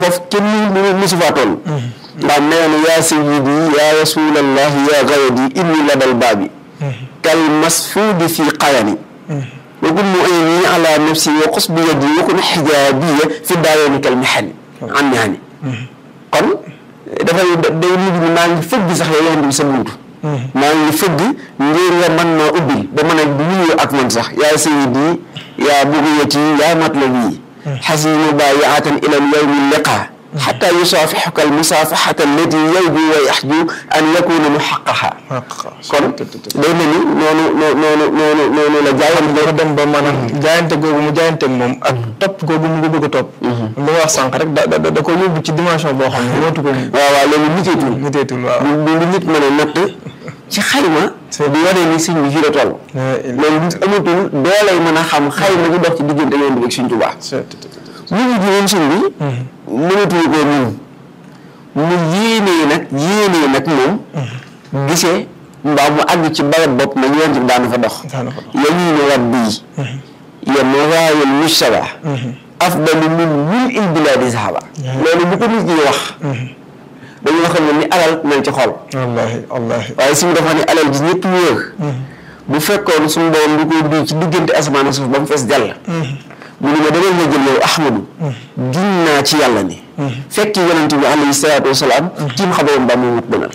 foofu kenn mu musu faa toll ndax nee na yaa sayyidi yaa rasulallah yaa gawadi inni ladal baabi kal masfuudi fi qayani wa kun mu'ini ala nafsi wa qus bi yadi wa kun xijaabiya fi daawani kal mihani an mihani kon dafay day mujj ni maa ngi fëgg sax yow yonent bi sa buntu maa ngi fëgg ngir nga mën naa ubbil ba mën a nuyoo ak man sax yaa sayyidi yaa bugiyati yaa matlabi xasinu baayiatan ila al yawmi liqa xata yusaafixuka al musaafaxata allati yawju wa yaxju an yakuna muxaqaqa kon day mel ni noonu noonu noonu noonu la jaayante dafa dem ba maanaam jaayante googu mu jaayante ak moom ak topp googu mu ko bëgg a topp li ma wax sànq rek da da da ko yóbbu ci dimension boo xam ne wootu ko waaw waaw léegi niteetul niteetul waaw lu lu nit mën a natt ci xayma di wane ni sëñ bi fii la toll loolu nit amatul doolay mën a xam xayma gi dox ci diggante yoon bi ak Sëñ Tuubaa ñu ngi jiwoon sëñ bi mënatuñu koo ñun mu yéenee nag yéenee nag moom gisee mbaa mu àgg ci barab bopp nag yoon bi daana fa dox yamiinu rabbi ya mawaayil mujtaba afdalu min mil il bilaadi sahaba loolu bu ko nit ñi wax dañoo xam ne ni alal nañ ci xol wallaahi wallaahi waaye suñu dafa ne alal ji ñëpp wóor bu fekkoon suñu borom du ko duy ci diggante asamaan ak suuf ba mu fees jàll mu ne ma demal nga jël yow Ahmadu giñ naa ci yàlla ni fekk yonente bi alayhi salaatu wasalaam tiim xabaroon ba mu wut gënal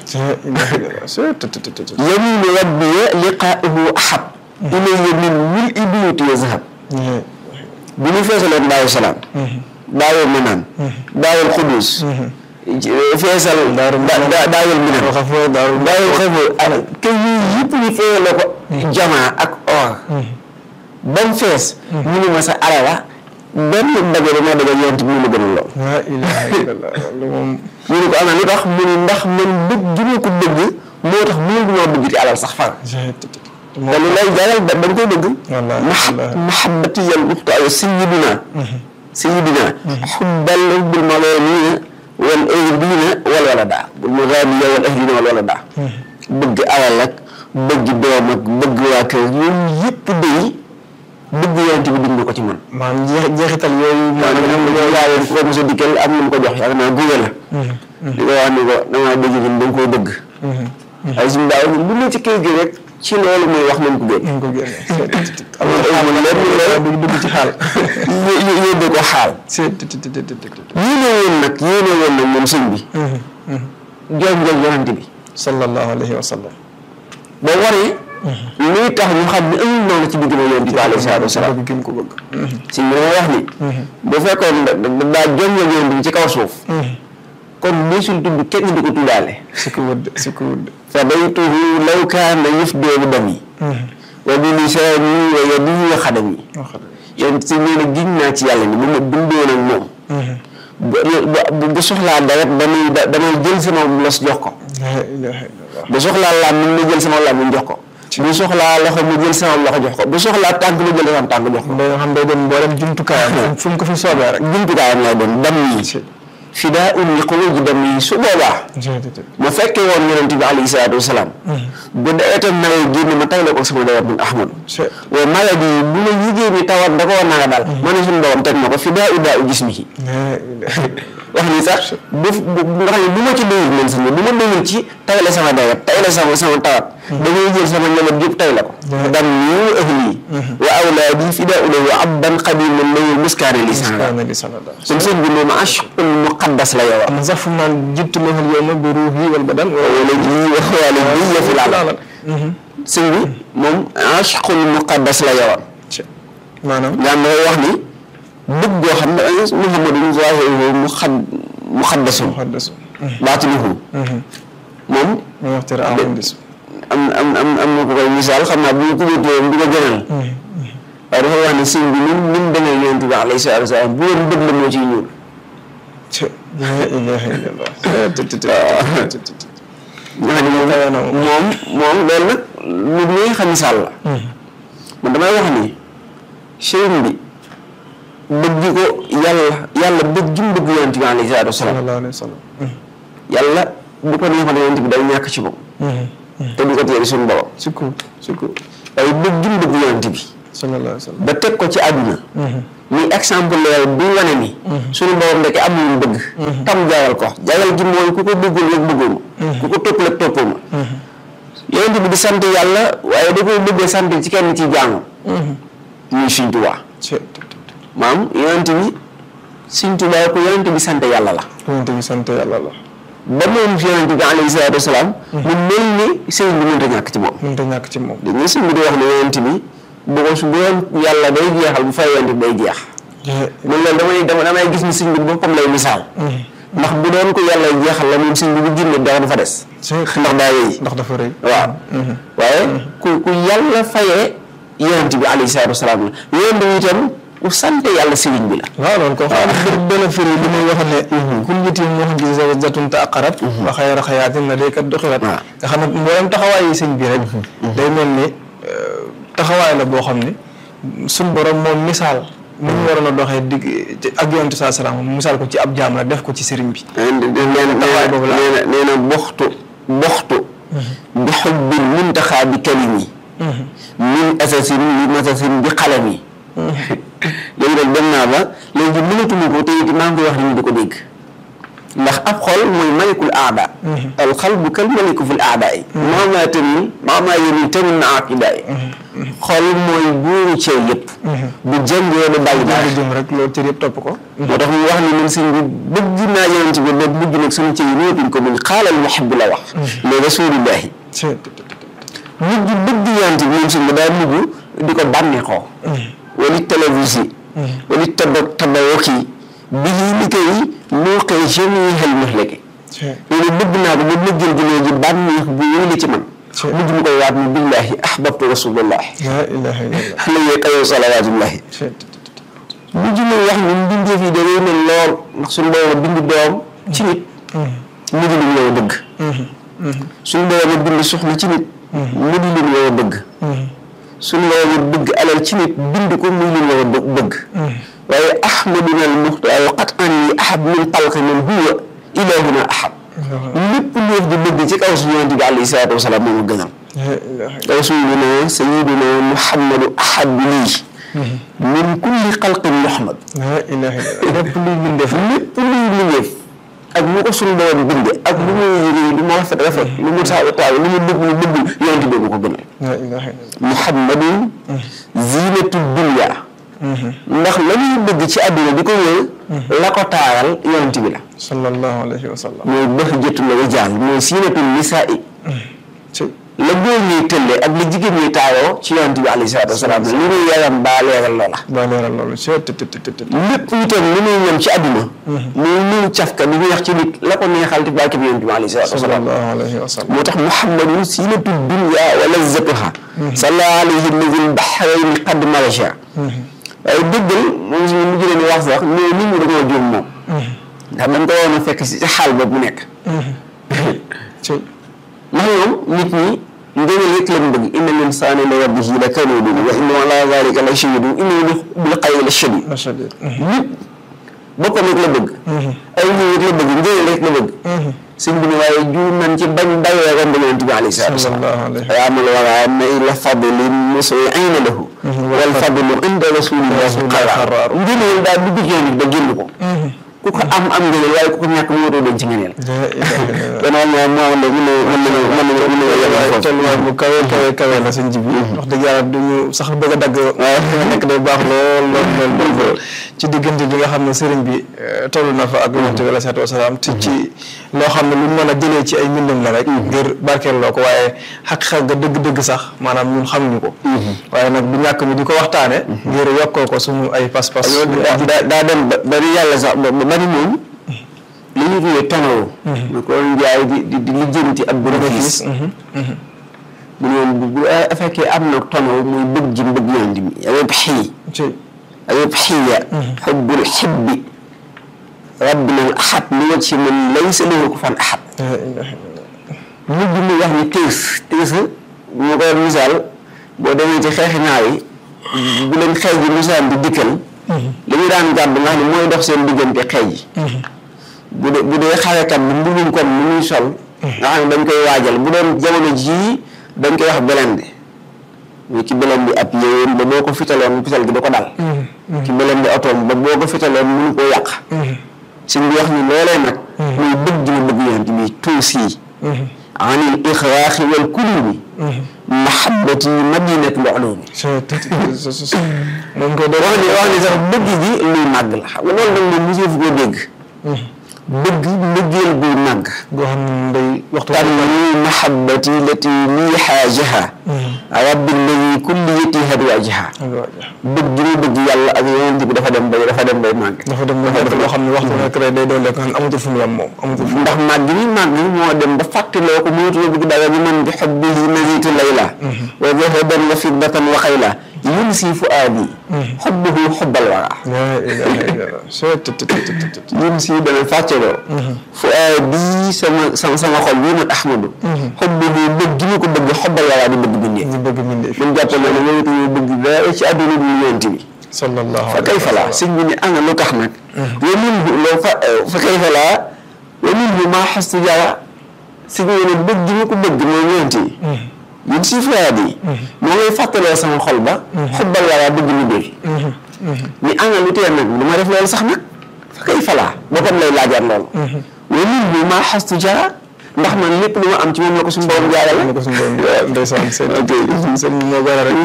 yaminu rabbiya liqaahu ahab ilayya min mil ibnuti wa zahab bu ñu feesaloon daawu salaam daawul manaan daawul xudus feesal daawul minan daawul xafoor alal kay yii yëpp ñu feesale ko jamaa ak or ba mu fees ñu ne ma sa alala benn daje dama daje yonent bi mu la gënal lool laa ilaaha illallah loolu moom ñu ne ko ana lu tax mu ne ndax man bëgg gi ma ko bëgg moo tax mënu maa bëgg ci alal sax far te lu lay jaral da dañ koy bëgg mahabbati yal muxtu ay sayyidina sayyidina xubbal bil maloomiina wal ahlina wal walada bul magaaniya wal ahlina wal walada bëgg alal ak bëgg doom ak bëgg waa kër yooyu yëpp day bëgg yonent bi bind ko ci man maanaam jeex jeexital yooyu maanaam am na yaa yoon ko mos a dikkal am na mu ko jox yaakaar naa guwe la di ko wax ni ko damaa dégg ni da nga koy bëgg ay suñu daaw lu ne ci kër gi rek ci loolu muy wax nañ ko génn nañ ko génne amul lenn la dugg dugg ci xaal yóbbee ko xaal yéene woon nag yéene woon nag moom sëñ bi jooj jooj yonent bi sallallahu alayhi wa sallam boo waree luy tax ñu xam ne amul noonu ci digg na yonent bi alayhi salaatu wasalaam bëgg gi mu ko bëgg si li ma wax ni bu fekkoon daa joñ la yonent bi ci kaw suuf kon musul tudd kenn di ko tuddaale si ko wëdd si ko wëdd fa baytuhu law kaana yufdoo bi dami wa bi lisaani wa yadihi wa xadami yoon si nee na giñ naa ci yàlla ni bu ma dundoon ak moom bu bu soxlaa dawet damay damay jël sama los jox ko laa ilaaha illallah bu soxlaa làmmiñ ma jël sama làmmiñ jox ko bu soxlaa loxo ma jël sama loxo jox ko bu soxlaa tànk ma jël sama tànk jox ko day xam day dem mboolem jumtukaayam fu mu ko fi soobee rek jumtukaayam lay doon dam yi fidaa un li xuluji dam yi su boobaa ma fekkee woon yonent bi alayhi salaatu wasalaam bu dee tam nawee génn ma tay la ko sama dawat min ahmad wa maladi bu ma yigée ni tawat da koo naa dal ma ne suñu borom teg ma ko fidaa u daa u jismihi wax ni sax bu nga xam ne bu ma ci doyul man sax bu ma doyul ci tay la sama dawat tay la sama sama tawat damay jël sama njaboot yëpp tay la ko dam yi wa ahli wa awlaadi fidaa u lahu abdan qadiman lahu muskaana li sanada kon sëñ bi moom ashqul muqaddas la yow am sax fu mu naan jittu lahul yawma bi ruuhi wal badan wala ji wa xawaali bi yëfi laal sëñ bi moom ashqul muqaddas la yow maanaam nga am dafay wax ni bëgg goo xam ne muhammadun zaahiruhu mu xad mu xaddasun muqaddas baatinuhu moom mu waxtira amandis am am am am na ko koy misaal xam naa bu ñu ko wéetee du ko gënal waaye dafa wax ne sëñ bi ni ni mu demee yonent bi alayhi salaatu wa salaam bu doon bëgg la moo ciy ñuul laa ilaaha illallah nga xam ne moom moom moom loolu nag lu muy xam misaal la man damay wax ni sëriñ bi bëgg ko yàlla yàlla bëgg gi mu bëgg yonent bi alayhi salaatu wa salaam sallallahu alayhi wa sallam yàlla bu ko neexoon yonent bi day ñàkk ci moom te du ko téye suñu borom sukku sukku waaye bëgg gi mu bëgg yonent bi sallallahu alayhi wa sallam ba teg ko ci àdduna muy exemple leer bi wane ni suñu borom ndeke am lu mu bëgg tam jagal ko jagal gi mooy ku ko bëggul rek bëgguma ku ko topp rek toppuma yonent bi di sant yàlla waaye da koy bëggee sant ci kenn ci jaamu muy Sëñ Tuubaa maam yonent bi Sëñ Tuubaa ko yonent bi sant yàlla la yonent bi sant yàlla la ba moom fi yonent bi alayhi salaatu wasalaam mu mel ni sëñ bi mënta ñàkk ci moom mënut a ñàkk ci moom dañuy sëñ bi di wax ne yonent bi bu ko su bu doon yàlla day jeexal bu fay yonent bi day jeex man loolu damay dama damay gis ni sëñ bi boppam lay misaal ndax bu doon ko yàlla jeexal la moom sëñ bi bu génne dara du fa des ndax daa wéy ndax dafa rëy waaw waaye ku ku yàlla fayee yonent bi alayhi salaatu wasalaam la yonent bi itam ku sante yàlla sëriñ bi la waaw loolu ko xam ne benn firi li muy wax ne kullitin mu'jizatun ta'aqqarat wa xayra xayaatin ladayka duxirat waaw nga xam ne mboolem taxawaay yi sëñ bi rek day mel ni taxawaay la boo xam ne suñ borom moom misaal ni ñu waroon a doxee digg ak yonent saa salaam misaal ko ci ab jaam la def ko ci sëriñ bi nee na nee na boxtu boxtu bi xubbin muntaxaa bi kalimi min asasin li masasin bi xalami léegi nag dem naa ba léegi mënatuma ko te it maa ngi koy wax ni ñu di ko dégg ndax ab xol mooy malikul aada al xalbu kal maliku fil aada yi maamaa tamit maamaa yéni tamit na aqida yi xol mooy buuru ceew yëpp bu jëngee da bàyyi dara jëm rek loolu cër yëpp topp ko moo tax mu wax ni man sëñ bi bëgg naa yonent bi ba mujj nag sama cër yi néetuñ ko mun xaalal muhibbu la wax mais rasulillahi mujj bëgg yonent bi moom sëñ bi daa mujj di ko bànneexoo wali télévision wali taba tabawoki bi li koy moo koy jëmee xel mahlaki loolu bëgg naa ko ba bëggal gi léegi bànneex bu wéy ci man mujj mu koy waat ni billahi ahbabtu rasulallahi la ilaha illallah alayhi xayo salawatullahi mujj muy wax ni mbindeef yi dafay mel lool ndax suñu boroom bind doom ci nit mu di leen yow bëgg suñu boroom bind soxna ci nit mu di leen yow bëgg suñu boroom bëgg alal ci nit bind ko muy leen yow bëgg waaye ahmaduna al muxtaar qat an yi ahab min xalqi man huwa ilahuna ahab lépp léef di bëgg ci kaw suñu yonent bi alayhi salaatu wasalaam moom a gënal rasuluna sayiduna muhammadu ahab lii min kulli xalqin muhammad la ilaha illallah lépp luy bindeef lépp luy bindeef ak lu ko suñu doon binde ak lu muy yëgee lu mu rafet rafet lu mu taaw taaw lu mu bëgg lu bëgg yonent bi ko gënal la ilaha illallah muhammadun zinatu dunya ndax la ñuy bëgg ci àdduna di ko wér la ko taaral yonent bi la sallallahu alayhi wa sallam mooy bëx jëtu la rijaal mooy siinatul nisaa i ci la góor ñuy tëlle ak la jigéen ñuy taawoo ci yonent bi alayhi salaatu wasalaam li muy yaram baa leeral loola ba leeral loolu ci të të të të lépp itam li muy ñam ci àdduna muy muy cafka di neex ci nit la ko neexal te bàkki bi yonent bi alayhi salaatu wasalaam sallallahu alayhi wa sallam moo tax muhammadun siinatu dunya wa lazzatuha salla alayhi alladi lbahrayni qad marasha waaye dëggal moom suñu mujj leen wax sax mais nit ñi dañoo juum moom ndax dañ ko waroon a fekk si xaal boobu mu nekk ci ndax ñoom nit ñi ngëneel rek lañ bëgg inna l insana li rabbihi la kanuudun wa innahu ala zalika la shahidun innahu bil xayri la shadid mashadid nit boppam rek la bëgg ay ñëw rek la bëgg ngëneel rek la bëgg sëñ bi ne waaye juum nañ ci bañ bàyyee romb yonent bi alayhi salaatu wasalaam sallallahu alayhi yaa amal wara mayla fadlin musri'ina lahu wal fadlu inda rasulillahi qarar ngëneel daal dugg ci yonent ba génn ko ku ko am am ngëneel waaye ku ko ñàkk moo doo doon ci ngëneel la ilaha illallah danaa moo moo am de mën na mën nañu mën nañu mën nañu yemal waaye foofu tolluwaay bu kawe kawe kawe la sëñ ji bi wax dëgg yàlla duñu sax bëgg a dagg waaye fi nga nekk day baax lool lool lool lool ci diggante bi nga xam ne sëriñ bi toll na fa ak yonent bi alayhi salaatu wasalaam te ci loo xam ne lu mën a jëlee ci ay mbindam la rek ngir barkeel loo ko waaye xaq-xaq ga dëgg-dëgg sax maanaam ñun xamuñu ko waaye nag du ñàkk mi di ko waxtaane ngir yokkoo ko suñu ay pas-pas daa daa daa dem ba bari yàlla sax ba bari moom li ñu tuddee tonaw ñu ko njaay di di di lijjanti ab bénéfice mu ne woon bu bu fekkee am na tonaw muy bëgg ji bëgg yonent bi yëpp xii ci yëpp xiya xubbul xibbi rabbina al ahad li waj si man laysa lahu kufuwan ahad la ilaha illallah mujj mu wax ni tiis tiis ñu koy misaal boo demee ci xeexi naar yi bu leen xeej yi misaan di dikkal li ñu daan gàdd nga xam ne mooy dox seen diggante xeej yi bu dee bu dee xarekat bi mbubum kon mu muy sol nga xam ne dañ koy waajal bu doon jamono jii dañ koy wax belende ñu ci belende ab yéwén ba boo ko fitaloon fital gi da ko dal ci beleen di otoom ba boo ko fitaloon mënu koo yàq sëñ bi wax ni loolee nag muy bëgg gi ma bëgg yonent bi tuusi anil ixraaxi wal kulubi mahabbati madinatu lulumi moom ko doon wax ni wax ni sax bëgg gi luy màgg la xam nga loolu nag moom mosoo fu ko dégg bëgg mbëggeel buy màgg goo xam ne day waxtu tan ni mahabbati lati lii xaajaha rabbi alladi kulliyati hadwajaha bëgg gi mu bëgg yàlla ak yonent bi dafa dem bay dafa dem bay màgg dafa dem ba nekk loo xam ne waxtu nekk rek day doon lekk xam ne amatul fu mu yem moom amatul fu ndax màgg mi màgg moo dem ba fàttaloo ko mënatuloo bëgg dara bi man bi xubbihi nazitu layla wa zahaban wa fiddatan wa xayla yunsi fuaadi xubbuhu xubbal wara yunsi dana fàttaloo fuaadi sama sama sama xol bii man ahmadu xubbuhu bëgg gi mu ko bëgg xubbal wara di bëgg bindee ñu bëgg mindee fi mun jàppal ne moom itam bëgg dara ci àdduna bi yonent bi sallallahu fa kayfa laa sëñ bi ne ana lu tax nag wa minhu loo fa fa kayfa laa wa minhu maa xastu jara sëñ bi ne bëgg gi ma ko bëgg moom yonent yi yéen si fuyaat yi moo ngay fàttaloo sama xol ba xubbal wala bëgg mu dee ni ana lu tee nag du ma def loolu sax nag fa kayfa laa boppam lay laajaat loolu wa minhu maa xastu jara ndax man lépp lu ma am ci moom la ko suñu borom jaarale ne ko suñu borom ndeysaan seen seen moo gën a rek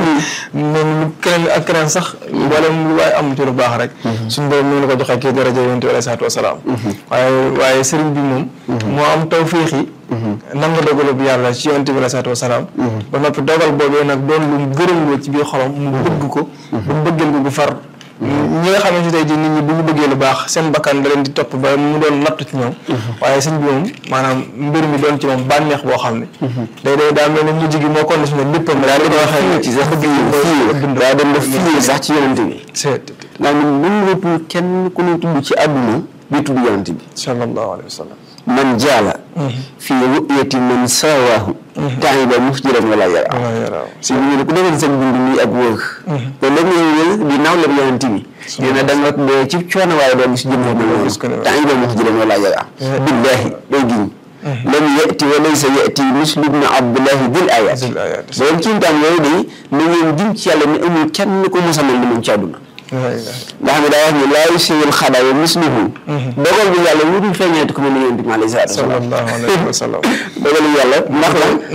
moom lu keneen ak keneen sax mboolem lu waaye am ci lu baax rek suñu borom mi ngi la ko joxee kii daraja yonent bi alayhi salaatu wasalaam waaye waaye sëriñ bi moom moo am tawfiix yi nangu dogalu bi yàlla ci yonent bi alayhi salaatu wasalaam ba noppi dogal boobee nag doon lu gërëm loo ci biir xolam mu bëgg ko ba bëggeel ko gu far ñi nga xamante ne tey jii nit ñi bu ñu bëggee lu baax seen bakkan da leen di topp ba mu doon natt ci ñoom waaye sëñ bi moom maanaam mbir mi doon ci moom bànneex boo xam ne day day daa mel ne mujj gi moo conditionné léppam daa li ko waxee ci sax bëgg yi daa dem ba fii sax ci yonent bi c'est ndax ñun mënuñu kenn ku ñu tudd ci àdduna bi tudd yonent bi sallallahu alayhi wa sallam man jaala fi ru'yati man sawaahu taiba musjiran wala yara si ñu ne ku defal seen dund nii ak wóor te léegi ngay wël di naaw leen yonent bi dina da nga dee ci coono waaye doo gis jëm moom taiba musjiran wala yara billahi day giñ lam yati wa laysa yati mislu ibn abdullahi dil ayat borom kiimtaan yooyu day na ngeen giñ ci yàlla ni amul kenn ko mos a mel ni moom ci àdduna nga xam ne daa wax ni laa yusiwul xadaa wa misluhu dogal bi yàlla wutul feeñeeti ko mel ni yonent bi alayhi salaatu sallallahu alayhi wa sallam dogal bi yàlla ndax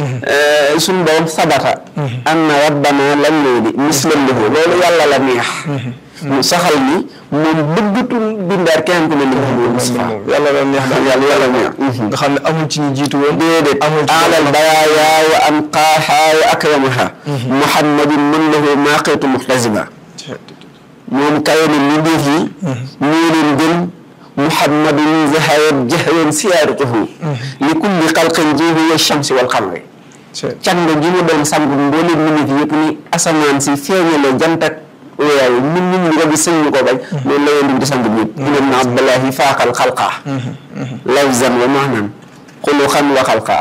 la suñu borom sabata anna rabbana lam yuudi mislan lahu loolu yàlla la neex mu saxal ni moom bëggatul bindaat keneen ko mel ni Muhammadu Mustafa yàlla la neex daal yàlla yàlla neex nga xam ne amul ci ñu jiitu woon déedéet amul ci alal bayaaya wa anqaaha wa akramaha muhammadin man lahu maaqitu muhtasiba moom kawe na li def yi moo leen gën muhammadun zahayat jahran siyaaratuhu li kulli xalqin jiihu wa shamsi wal qamari càng gi mu doon sang mbooleem minit yëpp ni asamaan si feeñale jant ak weer min nit ñi nga gis sëñ ñu ko bañ loolu la yéen di sang ñëpp ibn abdullahi faaqal xalqa lafzan wa maanan xuluqan wa xalqa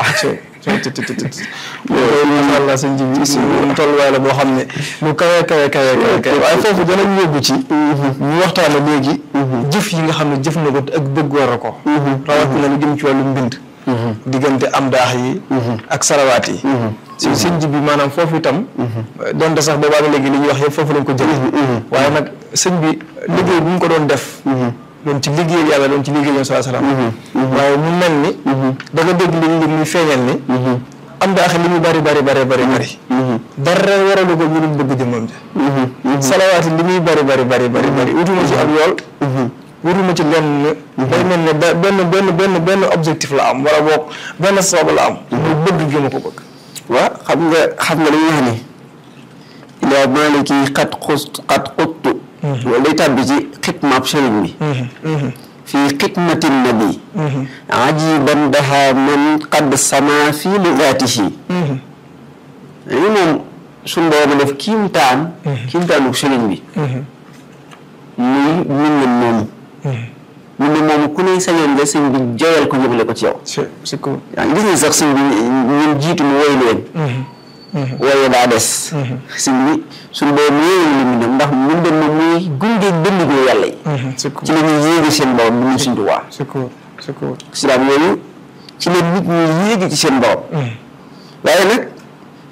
macha allah sëñ ji bi suñu tolluwaay la boo xam ne lu kawe kawe kawe kawe kawe waaye foofu danañ yóbbu ci ñu waxtaane léegi jëf yi nga xam ne jëf na ko ak bëgg war a ko rawatina lu jëm ci wàllu mbind diggante am daax yi ak sarawaat yi si sëñ ji bi maanaam foofu itam donte sax boobaa ba léegi li ñuy wax yëpp foofu lañ ko jëlee waaye nag sëñ bi liggéey bu mu ko doon def doon ci liggéeyal yàlla doon ci liggéeyal yoon saa salaam waaye mu mel ni da nga dégg li li muy feeñal ni am daaxe li muy bari bari bari bari bari dara waralu ko ñu dul bëgg jëmmam ja salawaati li muy bari bari bari bari bari wutuma ci ab yool wutuma ci lenn day mel ne da benn benn benn benn objectif la am wala boog benn sabab la am muy bëgg gi ma ko bëgg waaw xam nga xam nga li ñu wax ni ilaa maaliki xat xust xat xuttu loolu day tàbbi ci xitmaab sëriñ bi fii xidmati nabi ajiban daha man qad sama fii lugaatihi li moom suñ boobu def kiimtaan kiimtaanu sëriñ bi muy min na moomu min na moomu ku ne sañoon nga sëñ bi joyal ko jëmale ko ci yow c'est cool yaa ngi gis ni sax sëñ bi ñun jiitu mu woy leen waaye daa des sëñ bi suñ boobu yéewu li mu dem ndax mu dem moom muy gunge bëndigoo yàlla yi c'est cool ci la ñuy yéegi seen borom bu ñu suñ tuwaa c'est cool c'est cool silaam yooyu ci la nit ñi yéegi ci seen borom waaye nag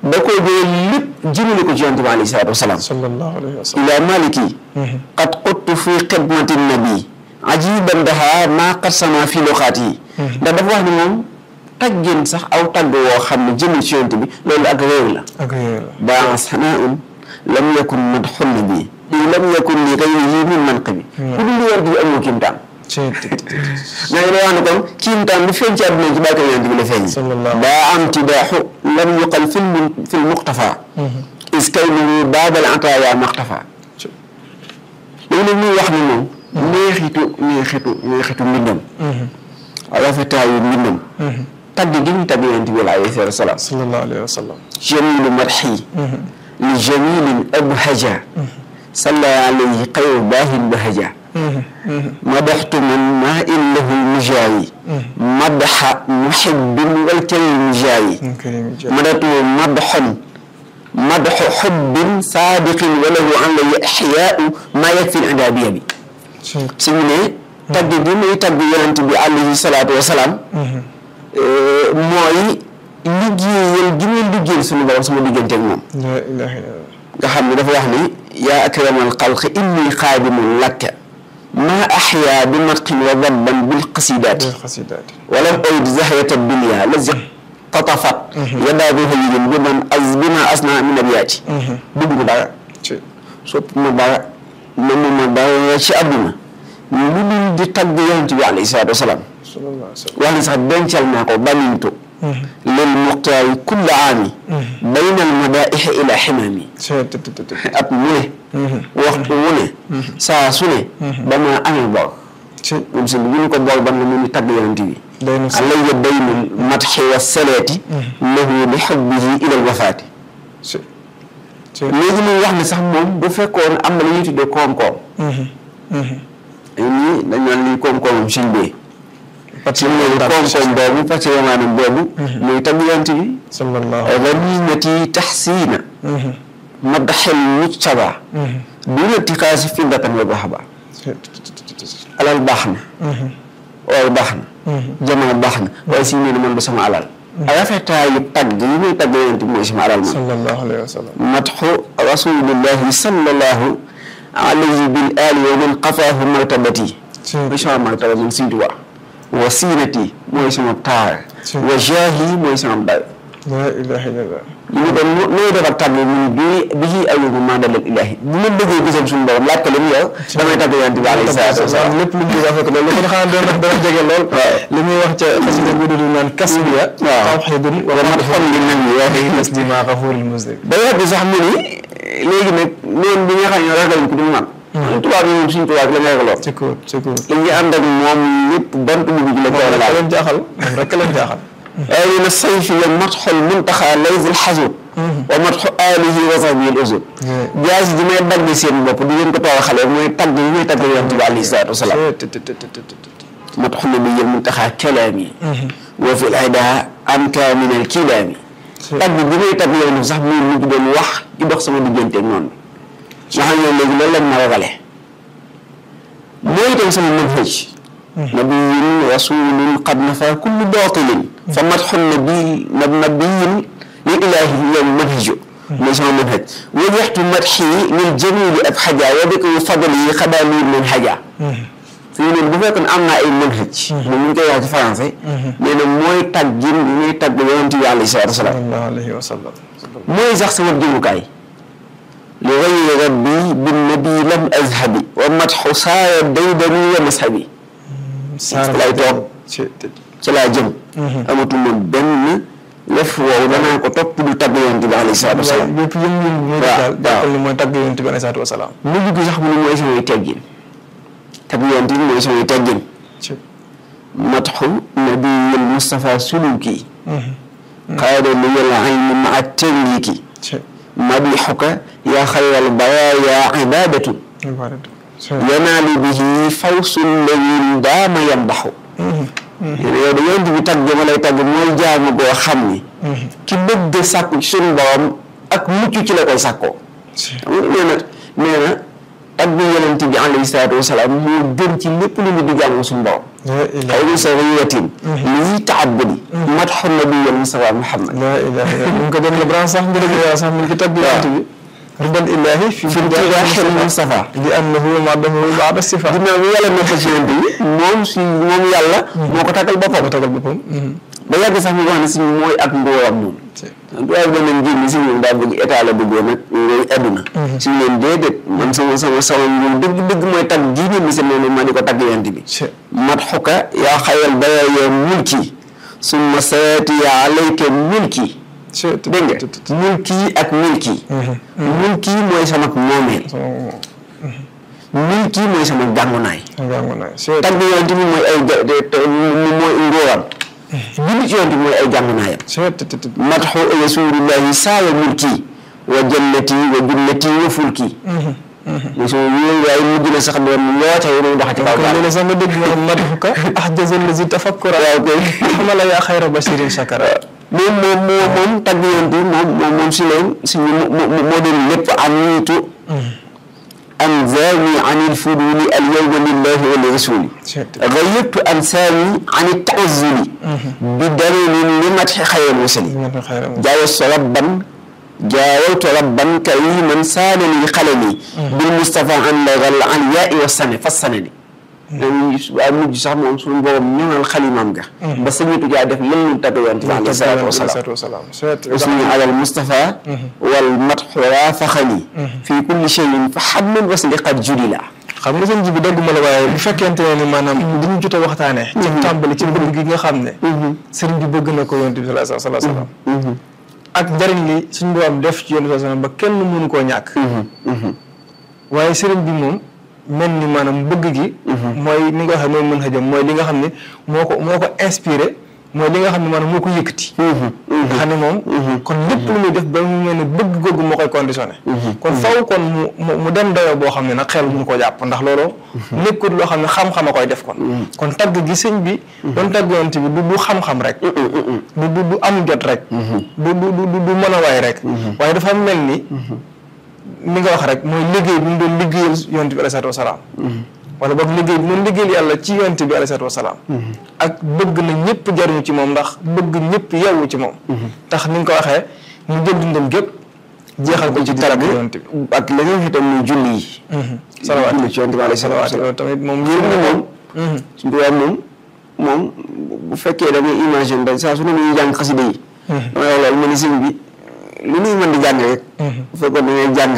da koo jëlee lépp jëmale ko ci yonent bi alayhi salaatu wasalaam sallallahu alayhi wa sallam ila maliki qad quttu fi xidmati nabi ajiban daha maa qad sama fi loxaat yi ndax dafa wax ne moom taggeen sax aw tagg woo xam ne jëmul ci yonent bi loolu ak réew la ak yooyu la baa sanaaun lam yakun madxun nabi lam yakun li gayrihi min manqibi ku dul yonent bi amoo kiimtaan ci naa ngi lay wax ne kon kiimtaan bi feeñ ci àdduna ci barke yonent bi la feeñ sallallahu daa am tidaaxu lam yuqal fil fil muqtafa is kayluhu baabal ataaya maqtafa léegi nag muy wax ne moom neexitu neexitu neexitu mbindam rafetaayu mbindam tagg gi ñu tagg yonent bi alayhi salaatu wa salaam sallallahu alayhi wa sallam jamilu madxi li jamilin abhaja salla alayhi xayru baahin bahaja madaxtu man maa in lahu mujaayi madaxa muhibbin wal karim mujaayi madatu madaxon madaxu xubbin saadiqin walahu an la ixyaau maa yakfi indaabiya bi su ñu ne tagg gi muy tagg yonent bi alayhi salaatu wa salaam mooy liggéeyal gi muy liggéeyal suñu borom sama diggante ak moom la ilaha illallah nga xam ne dafa wax ni yaa akramal xalqi inni xaadimun lakka maa axyaa bi matqin wa dabban bil qasidaati xasidaati walam oyd zahyata dunya lazi tatafat yadaa bi hayyin bi man az bi ma asna min abiyaati bëgg ma dara ci sopp ma dara namu ma dara ci àdduna lu dul di tagg yonent bi alayhi salaatu wasalaam sallallahu alayhi wa sallam wax ni sax dencal naa ko banintu lil muxtaari kulla aami bayna al madaaixi ila ximaami at mu ne waxtu wu ne saa su ne damaa amee bor ci moom si bu ñu ko bor ban la mu ni tagg yonent bi day na si alayya daynul matxi wa salaati lahu li xubbihi ila al wafaati ci ci léegi muy wax ne sax moom bu fekkoon am na lu ñuy tuddee koom-koom ay nii dañ naan lii koom-koomam suñ bee parce ci loolu koom-koom boobu patrimoine boobu muy tagg yonent bi sallallahu ganimati taxsiina madaxel mujtaba duna tixaasi findatan wa dahaba alal baax na oor baax na jamono baax na waaye si nee na man du sama alal rafetaayu tagg yi muy tagg yonent bi mooy sama alal man sallallahu alayhi wa sallam matxu rasulillahi sallallahu alayhi bil ali wa man qafaahu martabati ci mooy sama martaba man Sëñ Tuubaa wa siinati mooy sama taar wa jaahi mooy sama dayo la ilaha illallah li mu doon nooy defar tàgg mu ni bii bii ayubu maa dalal ilaahi bu ma bëggee gisam suñu borom laaj ko li mu yow damay tàgg yonent bi alayhi salaatu wa salaam lépp lu mu wax loolu lu ko xanaa doon wax dana jege lool li muy wax ca xasida bu dul naan kasbiya waaw. tawxidun wa wa mat xol li nan yi waxee taslima xafuril muslim day wax bi sax mu ni léegi nag noonu bi nga xam ne ragaluñ ko du man tubaab yi moom suñu tubaab la ngay ragaloon ci kaw ci kaw li ñu ànd ak moom lépp bant bu ji la ko moom rek laal leen jaaxal moom rek leen jaaxal waaye na sayfi wa matxol muntaxa layzil xasud wa matxu alihi wa sahbihi al usud jaas ji may dagg seen bopp di ngeen ko tawaxale mooy tagg yi may tagg yonent bi alayhi salaatu wasalaam matxu nabiyil muntaxa kalaami wa fi l ayda anka min al kilaami tagg bi may tagg yonent bi sax muy mujj doon wax di dox sama diggante ak noonu nga xam ne léegi loolu lañ ma ragale mooy itam sama manhaj nabiyun rasulun qad nafa kullu batilin fa matxu nabi nabiyin li ilahi yow manhaju mooy sama manhaj wajaxtu matxi lil jamili ab xaja wa bika fadli yi xadaa liir man xaja fii noonu bu fekkoon am naa ay manhaj moom ñu ngi koy wax ci français nee na mooy tàggin bi muy tàgg yonent bi alayhi salaatu wasalaam sallallahu alayhi wa sallam mooy sax sama jëmukaay li gayri rabbi bin nabi lam azhabi wa matxu saaya daydani wa mashabi saara lay toog ci ci laa jëm amatuma benn lef woowu danaa ko topp du tagg yonent bi alayhi salaatu wasalaam yëpp yëngu-yëngu ñuy waaw, daal waaw. jàppal ni mooy tagg yonent bi alayhi salaatu wa salaam mujj gi sax mu ne mooy samay teggin tagg yonent bi mooy samay teggin ci matxu nabiyil Mustafa suluki qaada liyal ayni maa tawliki ci madixuka yaa xayral baraaya ibadatun ibaadatu ci yanaalu bihi fawsul lawin daama yamdaxu nee na yow da yonent bi tagg ma lay tagg mooy jaamu goo xam ni ki bëgg sàkku ci suñu borom ak mucc ci la koy sàkkoo ci xam nga nee na nee na tagg yonent bi alayhi salaatu wasalaam moo gën ci lépp lu ñu di jaamu suñu borom la ilaha xayru sawiyatin lii taabudi madxu nabiyal Mustafa Muhammad la ilaha illa mu ngi ko doon la branche sax ngir yàlla sax mu ngi ci tagg yonent bi ridal ilahi fi fi tiraaxil Mustafa li annahu madahu baada sifa ginnaaw bi yàlla nekk ci yonent bi moom si moom yàlla moo ko taggal boppam ko tagal boppam ba yàgg sax mu wax ne si mooy ak ndóoram moom duwaay bi danañ génn si ñoom daa bëgg état la bëggoon nag ngay adduna si ñu leen déedéet man sama sama sama moom dëgg dëgg mooy tagg diine mi si moom ma di ko tagg yonent bi madxuka yaa xayal baya ya mulki summa saati ya alayka mulki dégg nga mulki ak milki mulki mooy sama moomeel milki mooy sama gàngunaay tagg yonent bi mooy ay mooy ngóoram julli ci yonent bi mooy ay gàngunaayam madxu rasulillahi saaya mulki wa jannati wa junnati wa fulki so yooyu waaye mujj na sax doon loote yi doon dox ci kaw kon léegi sax nga dégg nga madxuka ahjaza lazi tafakkura waaw koy xamala yaa xayra bashirin shakara moom moom moo moom tagg yonent bi moom moom moom si leen si moo doon lépp aniitu أنزاني عن الفضول اليوم لله ولرسوله غيرت أنساني عن التعزل بدليل لمدح خير المرسل جاوزت ربا جاوزت ربا كريما سالني قلمي بالمصطفى عن العلياء والسنة فالسنة waaye mujj sax moom suñu borom ñëwal xalimaam ga ba sañitu jaa def lën ñu tagg yonent bi alayhi salaatu wasalaam usni alal Mustafa wal matxu raafaxani fii kulli cheyin fa xablul wasli qad julila xam nga seen ji bi dagguma la waaye bu fekkente ne ni maanaam li ñu jot a waxtaanee ci tàmbali ci bëgg gi nga xam ne sëriñ bi bëgg na ko yonent bi sallallahu alayhi wa sallam ak njëriñ li suñu borom def ci yonent bi sallallahu alayhi wa sallam ba kenn mënu koo ñàkk waaye sëriñ bi moom mel ni maanaam bëgg gi mooy ni nga xam ne mooy mën xëjam mooy li nga xam ne moo ko moo ko inspiré mooy li nga xam ne maanaam moo ko yëkkati nga xam ne moom kon lépp lu muy def ba mu mel ne bëgg googu moo koy conditionné kon faw kon mu mu dem dayoo boo xam ne nag xel mënu ko jàpp ndax loolu nekkul loo xam ne xam-xam a koy def kon kon tagg gi sëñ bi doon tagg yonent bi du du xam-xam rek du du du am jot rek du du du du mën a waay rek waaye dafa mel ni li nga wax rek mooy liggéey bi mu doon liggéeyal yonent bi alayhi salaatu wasalaam wala boog liggéey bi doon liggéeyal yàlla ci yonent bi alayhi salaatu wasalaam ak bëgg na ñëpp jariñu ci moom ndax bëgg ñëpp yewwu ci moom tax ni nga ko waxee mu jël dundam gépp jeexal ko ci tagg yonent bi ak la nga itam muy julli yi salawaat julli ci yonent bi alayhi salaatu wasalaam loolu tamit moom yéen ñi moom suñu tubaab moom moom bu fekkee da ngay imagine da saa su ne muy jàng xasida yi damay wax loolu ma ni sëñ bi lu ñuy mën di jàng rek bu fekkoon da ngay jàng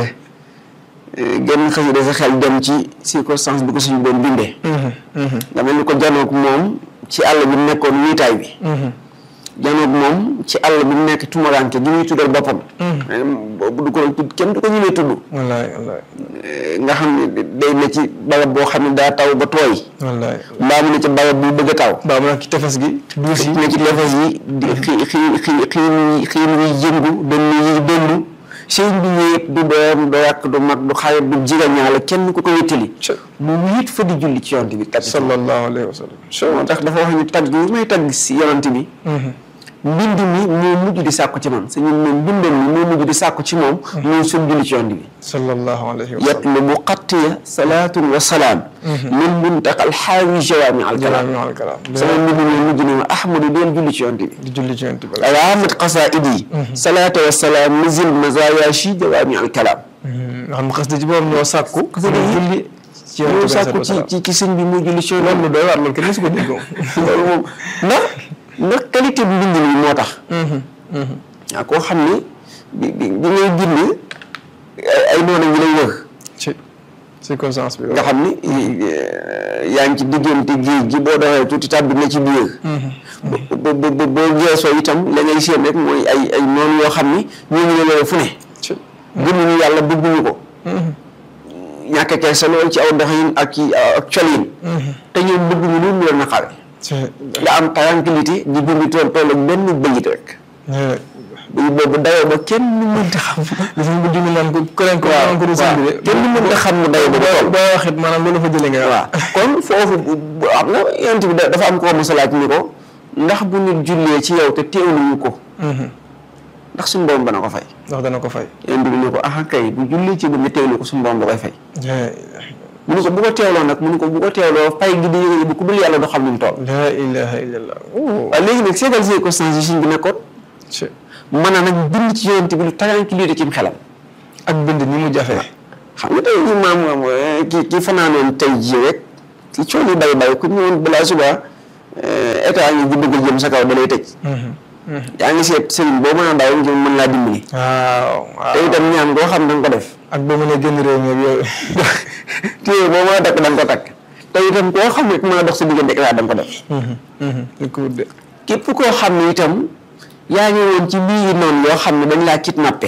genn xasida sa xel dem ci circonstance bi ko suñu doon bindee nga mel ni ko janoog moom ci àll bi mu nekkoon wiitaay bi janoog moom ci àll bi mu nekk tumaranke gi muy tuddal boppam boobu du ko tudd kenn du ko ñëwee tudd wallaay wallaay nga xam ne day ne ci barab boo xam ne daa taw ba tooy wallaay mbaa mu ne ci barab bu bëgg a taw baa mu nekk ci tefes gi duus yi ne ci tefes yi di xii xii xii xii xiin yi yëngu dënn yi dëndu sëñ bi wéet du doom du rakk du mag du xarit du jigañaale kenn ku ko wéttali mu wéet fa di julli ci yonent bi kat sallallahu alayhi wa sallam moo tax dafa wax ni tagg yi may tagg si yonent bi mbind mi moo mujj di sàkku ci man suñu moom mbindam mi moo mujj di sàkku ci moom muy suñ julli ci yonent bi sallallahu alayhi wa sallam yatlubu xattiya salaatun wa salaam min muntaqal xaawi jawaami al kalaam jalaami al kalaam sama mbind mi mujj ne ma ahmadu deel julli ci yonent bi di julli ci yonent bi alaamat qasaidi salaata wa salaam mizil mazaya shi jawaami al kalaam nga xam ne xas da ci boobu ñoo sàkku julli ci yonent ñoo bi sàkku ci ci ci sëñ bi muy julli ci yonent loolu doy waar loolu kenn mësu ko dégg bi loolu moom ndax ndax qualité bi mbind mi moo tax waaw koo xam ne bi bi bi ngay bind ay ay noonu ñu lay wër ci circonstance bi nga xam ni yaa ngi ci diggante géej gi boo doxee tuuti tàbbi na ci biir bo bo bo boo geesoo itam la ngay séen rek mooy ay ay noonu yoo xam ni ñoo ngi la fu ne ci gëmuñu yàlla bëgguñu ko ñàkk kersa lool ci aw doxin ak ci ak colin te ñoom bëgguñu lu mu leen na xawe ci nga am tranquillité di dund tool tool ak benn bëyit rek bëy boobu dayoo ba kenn mënta xam gis nga bu junni naan ko keneen ko naan ko du sëñ bi de kenn mënta xam ne dayoo ba tool boo waxit maanaam loolu fa jëlee nga waaw kon foofu bu am na yonent bi da- dafa am ko mos a laaj ni ko ndax bu nit jullee ci yow te teewluñu ko ndax suñu borom dana ko fay ndax dana ko fay yonent bi ni ko ah kay bu jullee ci bu nga teewlu ko suñu borom da koy fay mu ne ko bu ko teewloo nag mu ne ko bu ko teewloo pay gi di yëngu bu ku dul yàlla doo xam ni mu toll. la ilaha illallah. waaw léegi nag seetal circonstance yi suñ bi nekkoon. ci mën a nag bind ci yonent bi lu tranquillité ci xelam. ak bind ni mu jafee. xam nga tey jii maam maam ki ki fanaanoon tey jii rek ci coono yu bay bay ku ñëwoon balaa suba état ngi di bëgg jëm sa kaw da lay tëj. yaa ngi seet sëriñ boo mën a daw ngir mën laa dimbali. waaw te waaw. itam ñaan goo xam da nga ko def. ak ba mu ne génn réew mi ak yooyu. téye boo mën a takk da nga ko takk. te itam koo xam ne mën a dox sa diggante état da nga ko def. ni ko wut de. képp koo xam ne itam yaa ngi woon ci biir noonu yoo xam ne dañ laa kidnappé.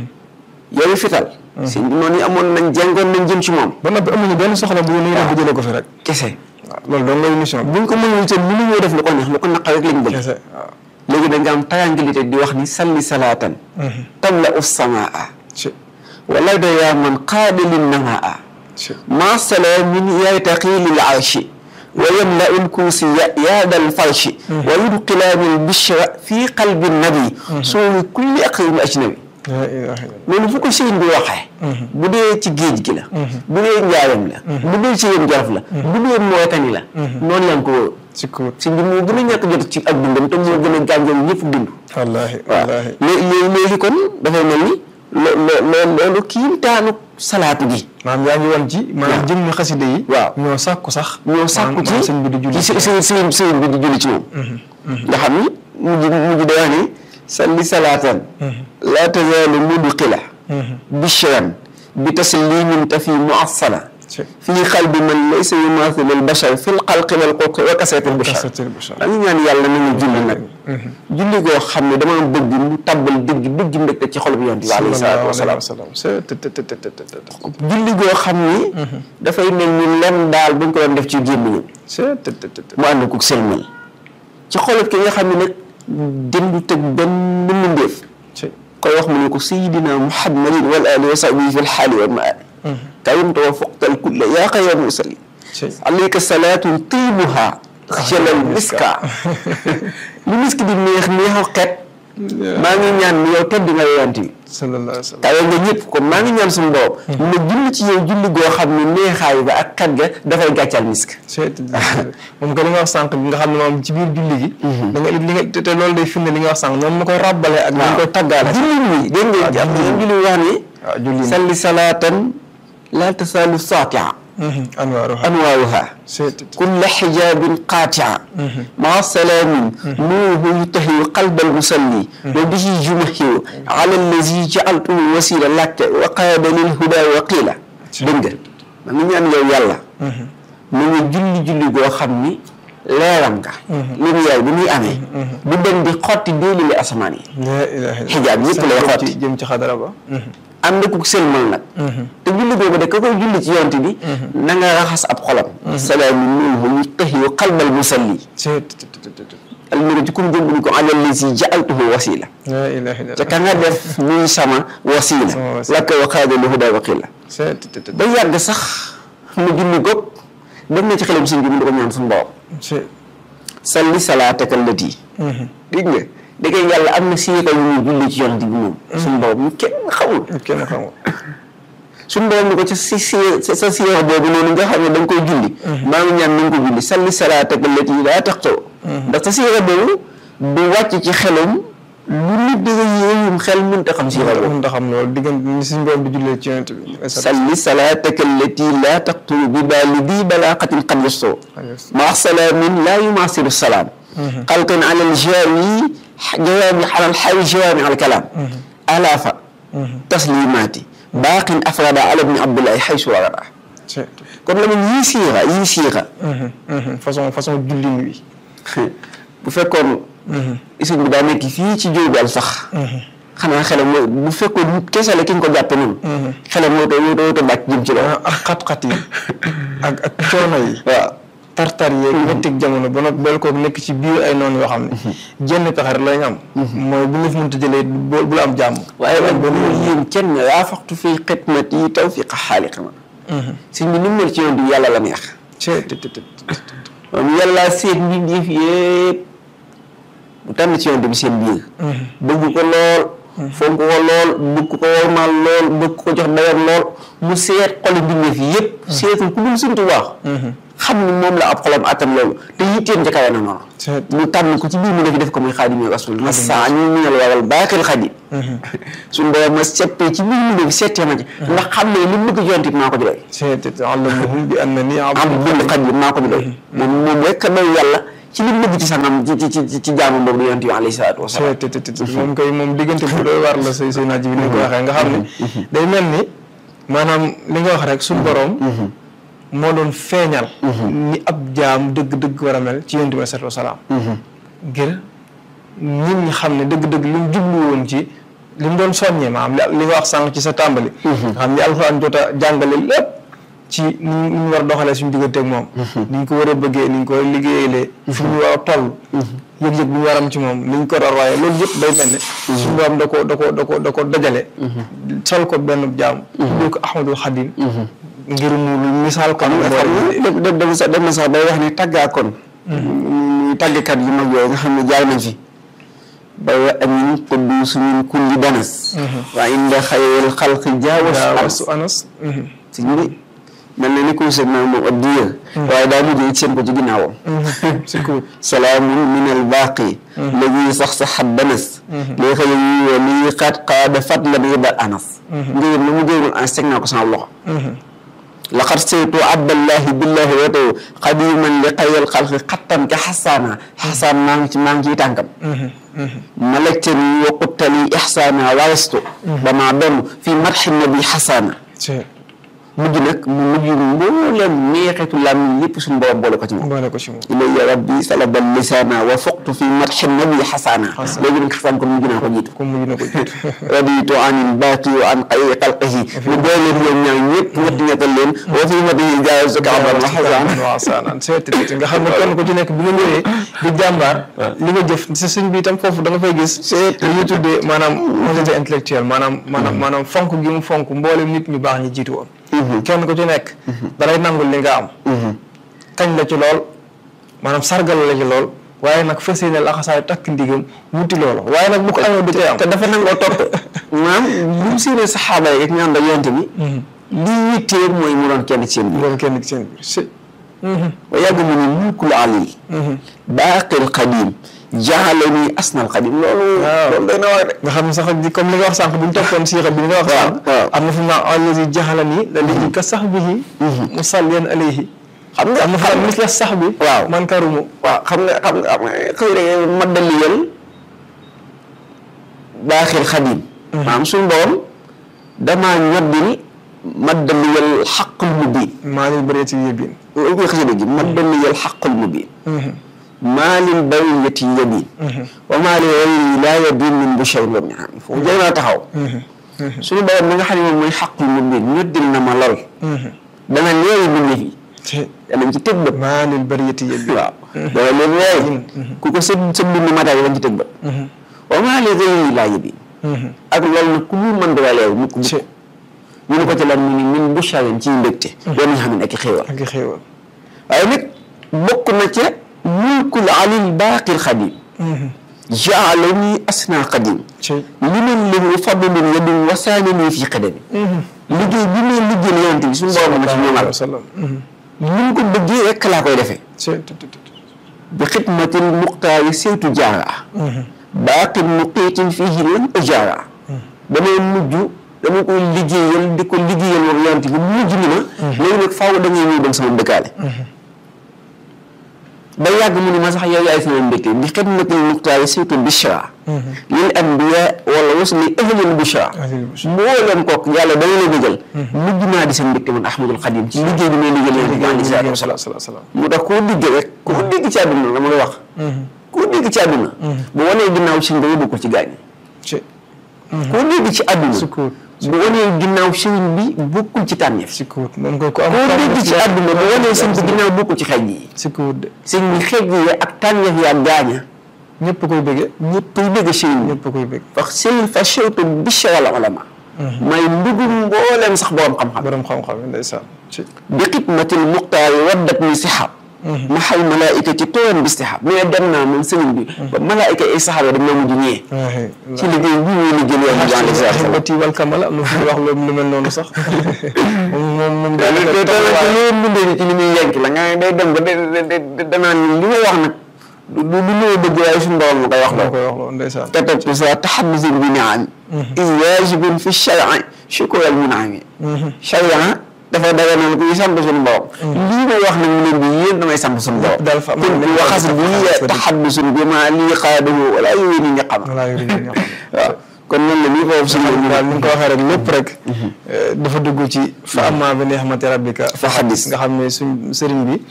yow fital. sëñ bi noonu yi amoon nañ jengoon nañ jëm ci moom. ba noppi amuñu benn soxla bu ñu def bu jëlee ko fi rek. kese. waaw loolu dong ngay mission bi. buñ ko mënul itam mënuñoo def lu ko neex lu ko naqar rek lañ bëgg. kese waaw. léegi da nga am tranquillité di wax ni salli salaatan. tamla us samaa. ci wala da yaa man qaabilin namaa. ci ما سلام يرتقي للعرش ويملأ الكرسي ياد الفرش ويدخلان البشر في قلب النبي سوء كل أقرب أجنبي la ilaha illallah. loolu fu ko sëriñ bi waxee bu dee ci géej gi la bu dee njaayam la bu dee ci yéen jolof la bu dee Mauritanie la noonu la ko wóor ci ko wut. sëriñ bi moo gën a ñàkk jot ci ak dundam te moo gën a gànjal ñëpp dund wallaahi waaw wallaahi. léegi léegi léegi kon dafay mel ni lo lo loolu kiimtaanu salaatu gi maanaam yaa ngi woon ci. maanaam jëmmi xaside yi. waaw. ñoo sàkku sax. ñoo sàkku ci maanaam sëñ bi di julli. ci sëñ sëñ sëñ bi di julli ci moom. nga xam ni mujj mujj day wax ni salli salaatan. laa tazaalu mudxila. bishran bi taslimin tafi muassala. ci fii qalbi man laysa yumaathilu al-bashar fil xalqi wal xulqi wa kasrati al-bashar. kasatil bashar. da nga ñaan yàlla na nga julli nag. julli goo xam ne dama bëgg mu tabbal dëgg dëgg mbégte ci xol bi yonent bi alayhi salaatu wa salaam. salaam. c'est te te te te te te. julli goo xam ni. dafay mel ni lem daal buñ ko doon def ci gémmiñam c'est te te te te. mu ànd ko sëlmal ci xolot ki nga xam ne nag dendu tëg benn mbindéef ci koy wax mu ne ko sayidina muhammadin wal ali wa sahbihi fi lxaali wal maali kayimta wa foqtal kulla yaa xayra musalli ci alayka salaatun tiibuha jalal miska lu misk di neex neexu xet maa ngi ñaan ni yow tedd nga yonent bi sallallahu alayhi wa sallam. kawe nga ñëpp kon maa ngi ñaan suñu borom ma julli ci yow julli goo xam ne neexaay ba ak xet ga dafay gàccal misk c'est moom que li nga wax sànq nga xam ne moom ci biir julli gi. da nga li nga te te loolu day firnde li nga wax sànq noonu la koy ràbbalee ak. dañ koy tàggaale. julli ñi dégg nga jàpp nga julli wax ni waaw julli salli salaatan laa tasaalu saatia anwaaruha anwaaruha c'est kulla xijaabin qaatia maa salaamin nuuhu yutahiyu qalbal musalli wa bihi jumahiyu ala allazi jaaltuhu wasila lakke wa qaada lil huda wa qiila dégg nga ma ngi ñaan yow yàlla mu ngi julli julli goo xam ni leeram nga lumière bi muy amee du dem di xotti déeli li asamaan yi la ilaha illallah. xijaab yëpp lay jëm xotti. ci jëm ci xadara ba. ànd ku sëlmal nag te julli googu de ka koy julli ci yonte bi na nga raxas ab xolam salaamu minhu yutahiyu qalbal musalli c'est te te te te. almira ci kum jëmbuni ko ala lazi jaaltuhu wasila la ilaha te illallah. ka nga def muy sama wasila Sama wasila. lakka wa qaada li huda waqila c'est te te te ba yàgg sax mu julli goog dem na ci xelam sëñ bi mu di ko ñaan suñu borom c'est. salli salaataka allati dégg nga dégg nga yàlla am na siika yu muy julli ci yonte bi moom suñu borom ñu kenn xamul kenn xamul. suñu borom ni ko ci si si sa siyeex boobu noonu nga xam ne da nga koy julli maa ngi ñaan na nga ko julli salli salaataka allati laa taqtoo ndax sa siyeex boobu du wàcc ci xelam lu nit di nga yéeyum xel mënta xam siyeex boobu mun ta xam loolu diggante ni suñu borom di jullee ci yonent bi. salli salaataka allati laa taqtoo bi baalidi balaaqatin qad yastoo maa salaamin laa yumaasilu salaam xalqan ala aljaawi jawaami ala alxawi jawaami ala alkalaam alaafa taslimaati baaqin afrada ala ibni abdullahi xaysu warada c'est. kon la mun yii siixa yii siixa façon façon jullin wi. bu fekkoon isin bi daa nekk fii ci jóobal sax xanaa xelam mooy bu fekkoon nit kese la ki nga ko jàppe noonu xelam moo too moo too too bàcc jëm ci loolu ak xat-xat yi ak ak coono yi. waaw tartar yeeg mettig jamono ba nag bel koog nekk ci biir ay noonu yoo xam ne jenn pexe rek lañ am mooy bu ñu fi mënta jëlee bu bu la am jàmm waaye nag ba mu yéen kenn yaa faxtu fii xidmat yi tawfiqa xaaliqina sëñ bi ni mu mel ci yoon bi yàlla la neex cee te te te moom yàlla seet mbindeef yépp bu tànn ci yoon bi seen biir bëgg ko lool fonk ko lool bëgg ko wormaal lool bëgg ko jox dayam lool mu seet xoli mbindeef yi yëpp seetul ku dul Sëñ Tuubaa xam ni moom la ab xolam attan loolu te yitteem ca kawe na noonu mu tànn ko ci biir mu def def ko muy xaadimu rasul ma saa ñu minal waral baakil xadim suñu borom ma seppee ci biir mu def settee ma ci ndax xam ne li mu bëgg yonent bi maa ko jëloy allamahum bi annani abdul xadim maa ko jëloy moom moom rek a doy yàlla ci li mu bëgg ci sangam ci ci ci ci jaamu boobu di yonent bi alayhi salaatu wasalaam moom kay moom diggante bu doy war la say say naaj bi ni ko waxee nga xam ne day mel ni maanaam li nga wax rek suñu borom moo doon feeñal ni ab jaam dëgg-dëgg war a mel ci yonent bi salaatu wasalaam ngir nit ñi xam ne dëgg-dëgg li mu jublu woon ci li mu doon soññee maanaam li nga wax sànq ci sa tàmbali nga xam ni alxuraan jot a jàngale lépp ci ni ñu war a doxalee suñu diggante ak moom ni ñu ko war a bëggee ni ñu ko war a liggéeyalee fi ñu war a toll yëg-yëg bi ñu war am ci moom ni ñu ko war a waaye loolu yëpp day mel ne suñu borom da ko da ko da ko da ko dajale sol ko benn jaam tuddee ko Ahmadul Xadim ngir mu misaal ko dem dem sax dem na sax day wax ni tàggaa kon muy tàggkat yu mag yooyu nga xam ne jaay nañ fi ba wa amin quddus min kulli danas waa inda xayril xalqi jaawasu anas si ñu mel na ni ko seen naa moom addiya waaye daa mujjee seen ko ci ginnaawam salaamun min al baaqi ladi sax sa xat danas lii xëy yi wa lii xaat qaada fadlan yibal anas ngir lu mu géegul ans teg naa ko sama loxo laqad saytu abdallahi billahi wataw xadiman li xayril xalqi xattan ka xasaana xasaan maa ngi ci maa ngi ciy tànkam malajtani wa quttali ixsaana warastu ba maa doon fii madxi nabi xasaana mujj nag mu mujj mbooleem neexitu làmmiñ lépp suñu borom boole ko ci moom boole ko ci moom ilayya rabbi salabal lisaana wa foqtu fi madxi nabi xasaana léegi nag xasaan kon mujj naa ko jiitu comme mujj na ko jiitu raditu anil baaqi wa an xayri xalqihi mu doy leen ñoom ñaar ñëpp ñett ñettal leen wa fi madihi jaawazu kaaban wa xasaan waasaanaan seet nga xam ne kenn ku ci nekk bi nga ñëwee di jàmbaar li nga jëf si sëñ bi itam foofu da nga fay gis li ñuy tuddee maanaam honnêteté intellectuelle maanaam maanaam maanaam fonk gi mu fonk mboolem nit ñu baax ñi jiitu woon kenn ku ci nekk dalay nangul li nga am kañ la ci lool maanaam sargal la ci lool waaye nag fas yéene laxasaay takk ndigam wuti loolu waaye nag bu ko amee du cay am te dafa nangoo topp maanaam bu mu séenee saxaaba yi ak ñaan da yonte bi lii yittee mooy mu doon kenn ci seen biir doon kenn ci seen biir si wa yàgg mu ne mulkul ali baaqil qadim jaalani asnal qadim loolu loolu day na wax de nga xam ne sax di comme li nga wax sànq bu ñu toppoon siira bi nga wax sànq am na fu mu naan allazi jaxalani la lii ka sax bihi musalliyan alayhi xam nga am na fa mis la sax bi waaw man karumu waaw xam nga xam nga xam nga xëy na maddaliyal baaxil xadim maanaam suñu borom damaa ñoddil maddaliyal xaqul mubin maa lil bariyati yabin loolu koy xasida gi maddaliyal xaqul mubin maa lil bariyati yabin wa maa li gayri laa yabin min busharin wa miam foofu jëy naa taxaw suñu borom mi nga xam ne moom mooy xaqul mubin ñoddil na ma lool dana leewi bindi fi danañ ci tëg bët maa lil bariyati yabin waaw dana leen leewi ku ko sa sa bind mataay dañ ci tëg bët wa maa li gayri laa yabin ak loolu nag ku mu mën dara leew mukk mukk ñu ne ko ci lan mu ni min busharin ci mbégte doon nga xam ne ak i xéewal ak i xéewal waaye nag bokk na ca mulkul alil baaqil xadim jaalani asna qadim liman lahu fadlun yadum wasaanani fi qadami liggéey bi may liggéeyal yonent bi suñu borom na ci ñoomal ni mu ko bëggee rek laa koy defee bi xidmatil muxtaari saytu jaara baaqil muqiitin fiihi lan ujaara damay mujj dama koy liggéeyal di ko liggéeyal moom yonent bi mujj ni ma léegi nag faaw da ngay ñëw dem sama dëkkaale ba yàgg mu ni ma sax yow yaay sama mbégte bi xidmatil muxtaari saytu bishra lil anbiya wala wasli ahlil bishra mbooleem kooku yàlla dama la bëggal mujj naa di sa mbégte man ahmadul xadim ci liggéey bi may liggéeyal yonent bi alayhi salaatu wasalaam mu tax koo dégg rek koo dégg ci àdduna la ma la wax koo dégg ci àdduna bu wanee ginnaaw sëñ ba yóbbu ko ci gaañ koo dégg ci àdduna bu wanee ginnaaw sëriñ bi bokkul ci tànneef si kuut moom koy ko am koo dégg ci àdduna bu wanee sëñ bi ginnaaw bokkul ci xeej yi si kuut de sëñ bi xeej yi ak tànneef yi ak gaaña ñëpp koy bëggee ñëpp koy bëgg sëriñ bi ñëpp koy bëgg wax sëriñ fa chewtu bichra al ulama may ndugum mbooleem sax borom xam-xam borom xam-xam yi ndeysaan bi xidmatil muxtaari waddat ni sixab ma xal malaayika ci tooyan bistihab mais dem naa moom sëriñ bi ba malaayika ay saxaaba dañ ma mujj ñëwee ci liggéey bi ñuy liggéey yoon bi alayhi salaatu wa bati wal kamal am na fu wax loolu lu mel noonu sax moom moom moom salaam loolu bindee ci li muy yenk la nga day dem ba danaan li may wax nag du du lu may bëgg waaye suñu borom ma koy wax moo koy wax loolu ndeysaan te topp sa taxaddusin bi niam is waajibun fi charia shukr al munami charia dafa daganal kuy sant suñu borom lii may wax nag mu leen bi yéen damay sant suñu borom daal fa kon waxas bi taxaddusun bi ma lii xaadahu wala yooyu ni ñaqama wala yooyu ni ñaqama waaw kon noonu la nii foofu suñu daal ni nga ko waxee rek lépp rek dafa dugg ci fa amma bi ni'mati rabbika fa xaddis nga xam ne suñ sëriñ bi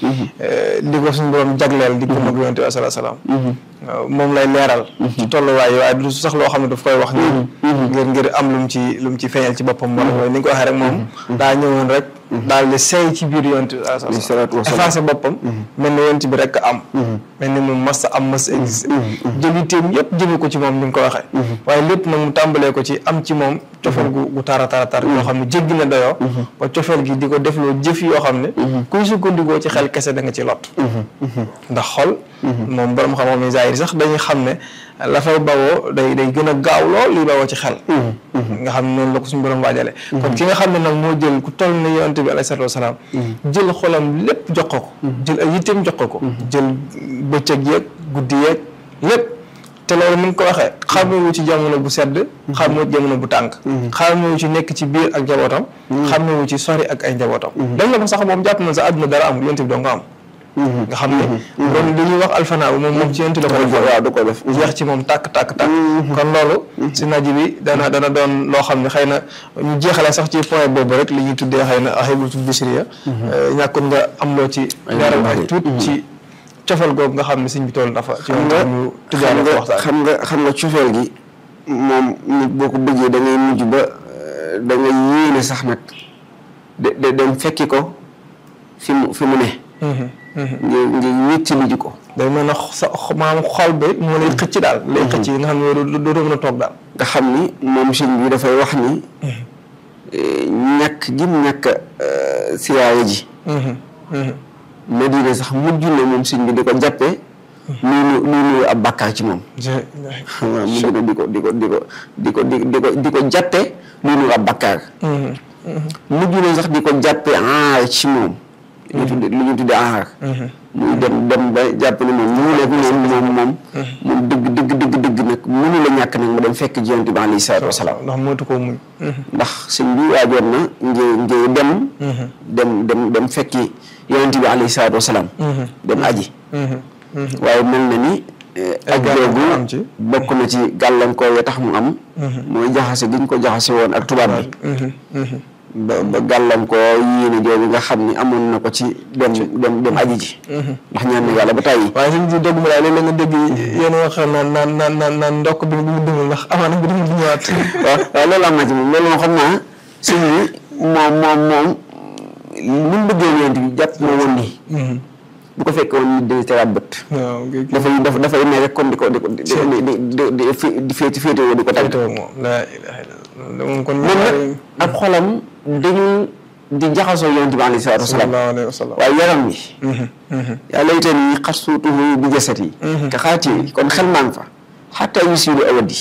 li ko suñ borom jagleel di ko mag yonte bi salaa salaam waaw moom lay leeral ci tolluwaay waaye du sax loo xam ne daf koy wax ni ngir ngir am lu mu ci lu mu ci feeñal ci boppam wala mooy ni nga ko waxee rek moom daa ñëwoon rek daal di seey ci biir yonte bi salaa salaam effacé boppam mel ni yonte bi rek am mel ni moom mas am mas existe jël yitteem yëpp jëme ko ci moom ni nga ko waxee waaye lépp nag mu tàmbalee ko ci am ci moom cofeel gu gu tara tara tar yoo xam ne jéggi na dayoo ba cofeel gi di ko defloo jëf yoo xam ne kuy sukkandikoo ci xel kese da nga ci lot ndax xol moom borom xam-xam yi zaahir sax dañuy xam ne la fay bawoo day day gën a gaaw lool li bawoo ci xel nga xam ne noonu la ko suñu borom waajale kon ki nga xam ne nag moo jël ku toll ne yonent bi alayhi salaatu wasalaam jël xolam lépp jox ko ko jël ay yitteem jox ko ko jël bëccëg yeeg guddi yeeg lépp te loolu ni nga ko waxee xamewu ci jamono bu sedd xamewu ci jamono bu tànk xamewu ci nekk ci biir ak njabootam xamewu ci sori ak ay njabootam dañ la ko sax moom jàpp na sa àdduna dara amul yonent bi doo nga am nga xam ne doon li ñuy wax alfanaa moom moom ci yonent la ko def waaw du ko def jeex ci moom tàkk tàkk tàkk kon loolu si naji bi dana dana doon loo xam ne xëy na ñu jeexale sax ci point boobu rek li ñuy tuddee xëy na ahibatul bisriya ñàkkul nga am loo ci leeral ak tuut ci cofeel googu nga xam ne sëñ bi toll dafa ci ñu tëjaale ko waxtaan xam nga xam nga cofeel gi moom nit boo ko bëggee da ngay mujj ba da ngay yéene sax nag de de dem fekki ko fi mu fi mu ne ngir ngir wéttali ji ko day mel ne sa maanaam xol bi moo lay xëcc daal lay xëcc yi nga xam ne doo mën a toog daal nga xam ni moom sëñ bi dafay wax ni ñàkk jim ñàkk siyaaya ji Madina sax mujj na moom sëñ bi di ko jàppee luy nu luy nuyu ab bàkkaar ci moom waaw mujj na di ko di ko di ko di ko di di ko di ko jàppee luy nuyu ab bàkkaar mujj na sax di ko jàppee aar ci moom ñu tudde lu ñu tudde aar muy dem dem ba jàpp ne moom ñu nekk moom moom moom moom dëgg dëgg dëgg dëgg nag mënu la ñàkk nag mu dem fekk ji yonent bi alayhi salaatu wasalaam ndax mootu koo muñ ndax sëñ bi waajoon na ngir ngir dem dem dem dem fekki yonent bi alayhi salaatu wasalaam dem aji waaye mel na ni ak googu bokk na ci gàllankoor ya tax mu am mooy jaxase gi ñu ko jaxase woon ak tubaab bi ba ba gàllankoor yéene jooju nga xam ni amoon na ko ci dem dem dem aji ji ndax ñaan na yàlla ba tàyyi waaye suñ si dogg ma daal léeg-léeg nga dégg yéen wax naan naan naan naan naan ndokk bi bi mu dundal ndax amaana bi dama ñëwaat waaw waaw loolu am na ci moom loolu moom xam naa sëñ bi moom moom moom li mu bëggee yonent bi jàpp ma woon nii bu ko fekkee woon nit dina tegaat bët waaw dafay daf dafay ne rek kon di ko di ko di di di di di féeti féete woo di ko tagg moom laa ilaha illallah moom kon moom nag ak xolam dañu di jaxasoo yonent bi alayhi salaatu wasalaam sallallahu alayhi wa sallam waaye yaram wi yaa laytani xat suutuhu bi jasat yi ka xaati kon xel maa ngi fa xataa yusilu awadi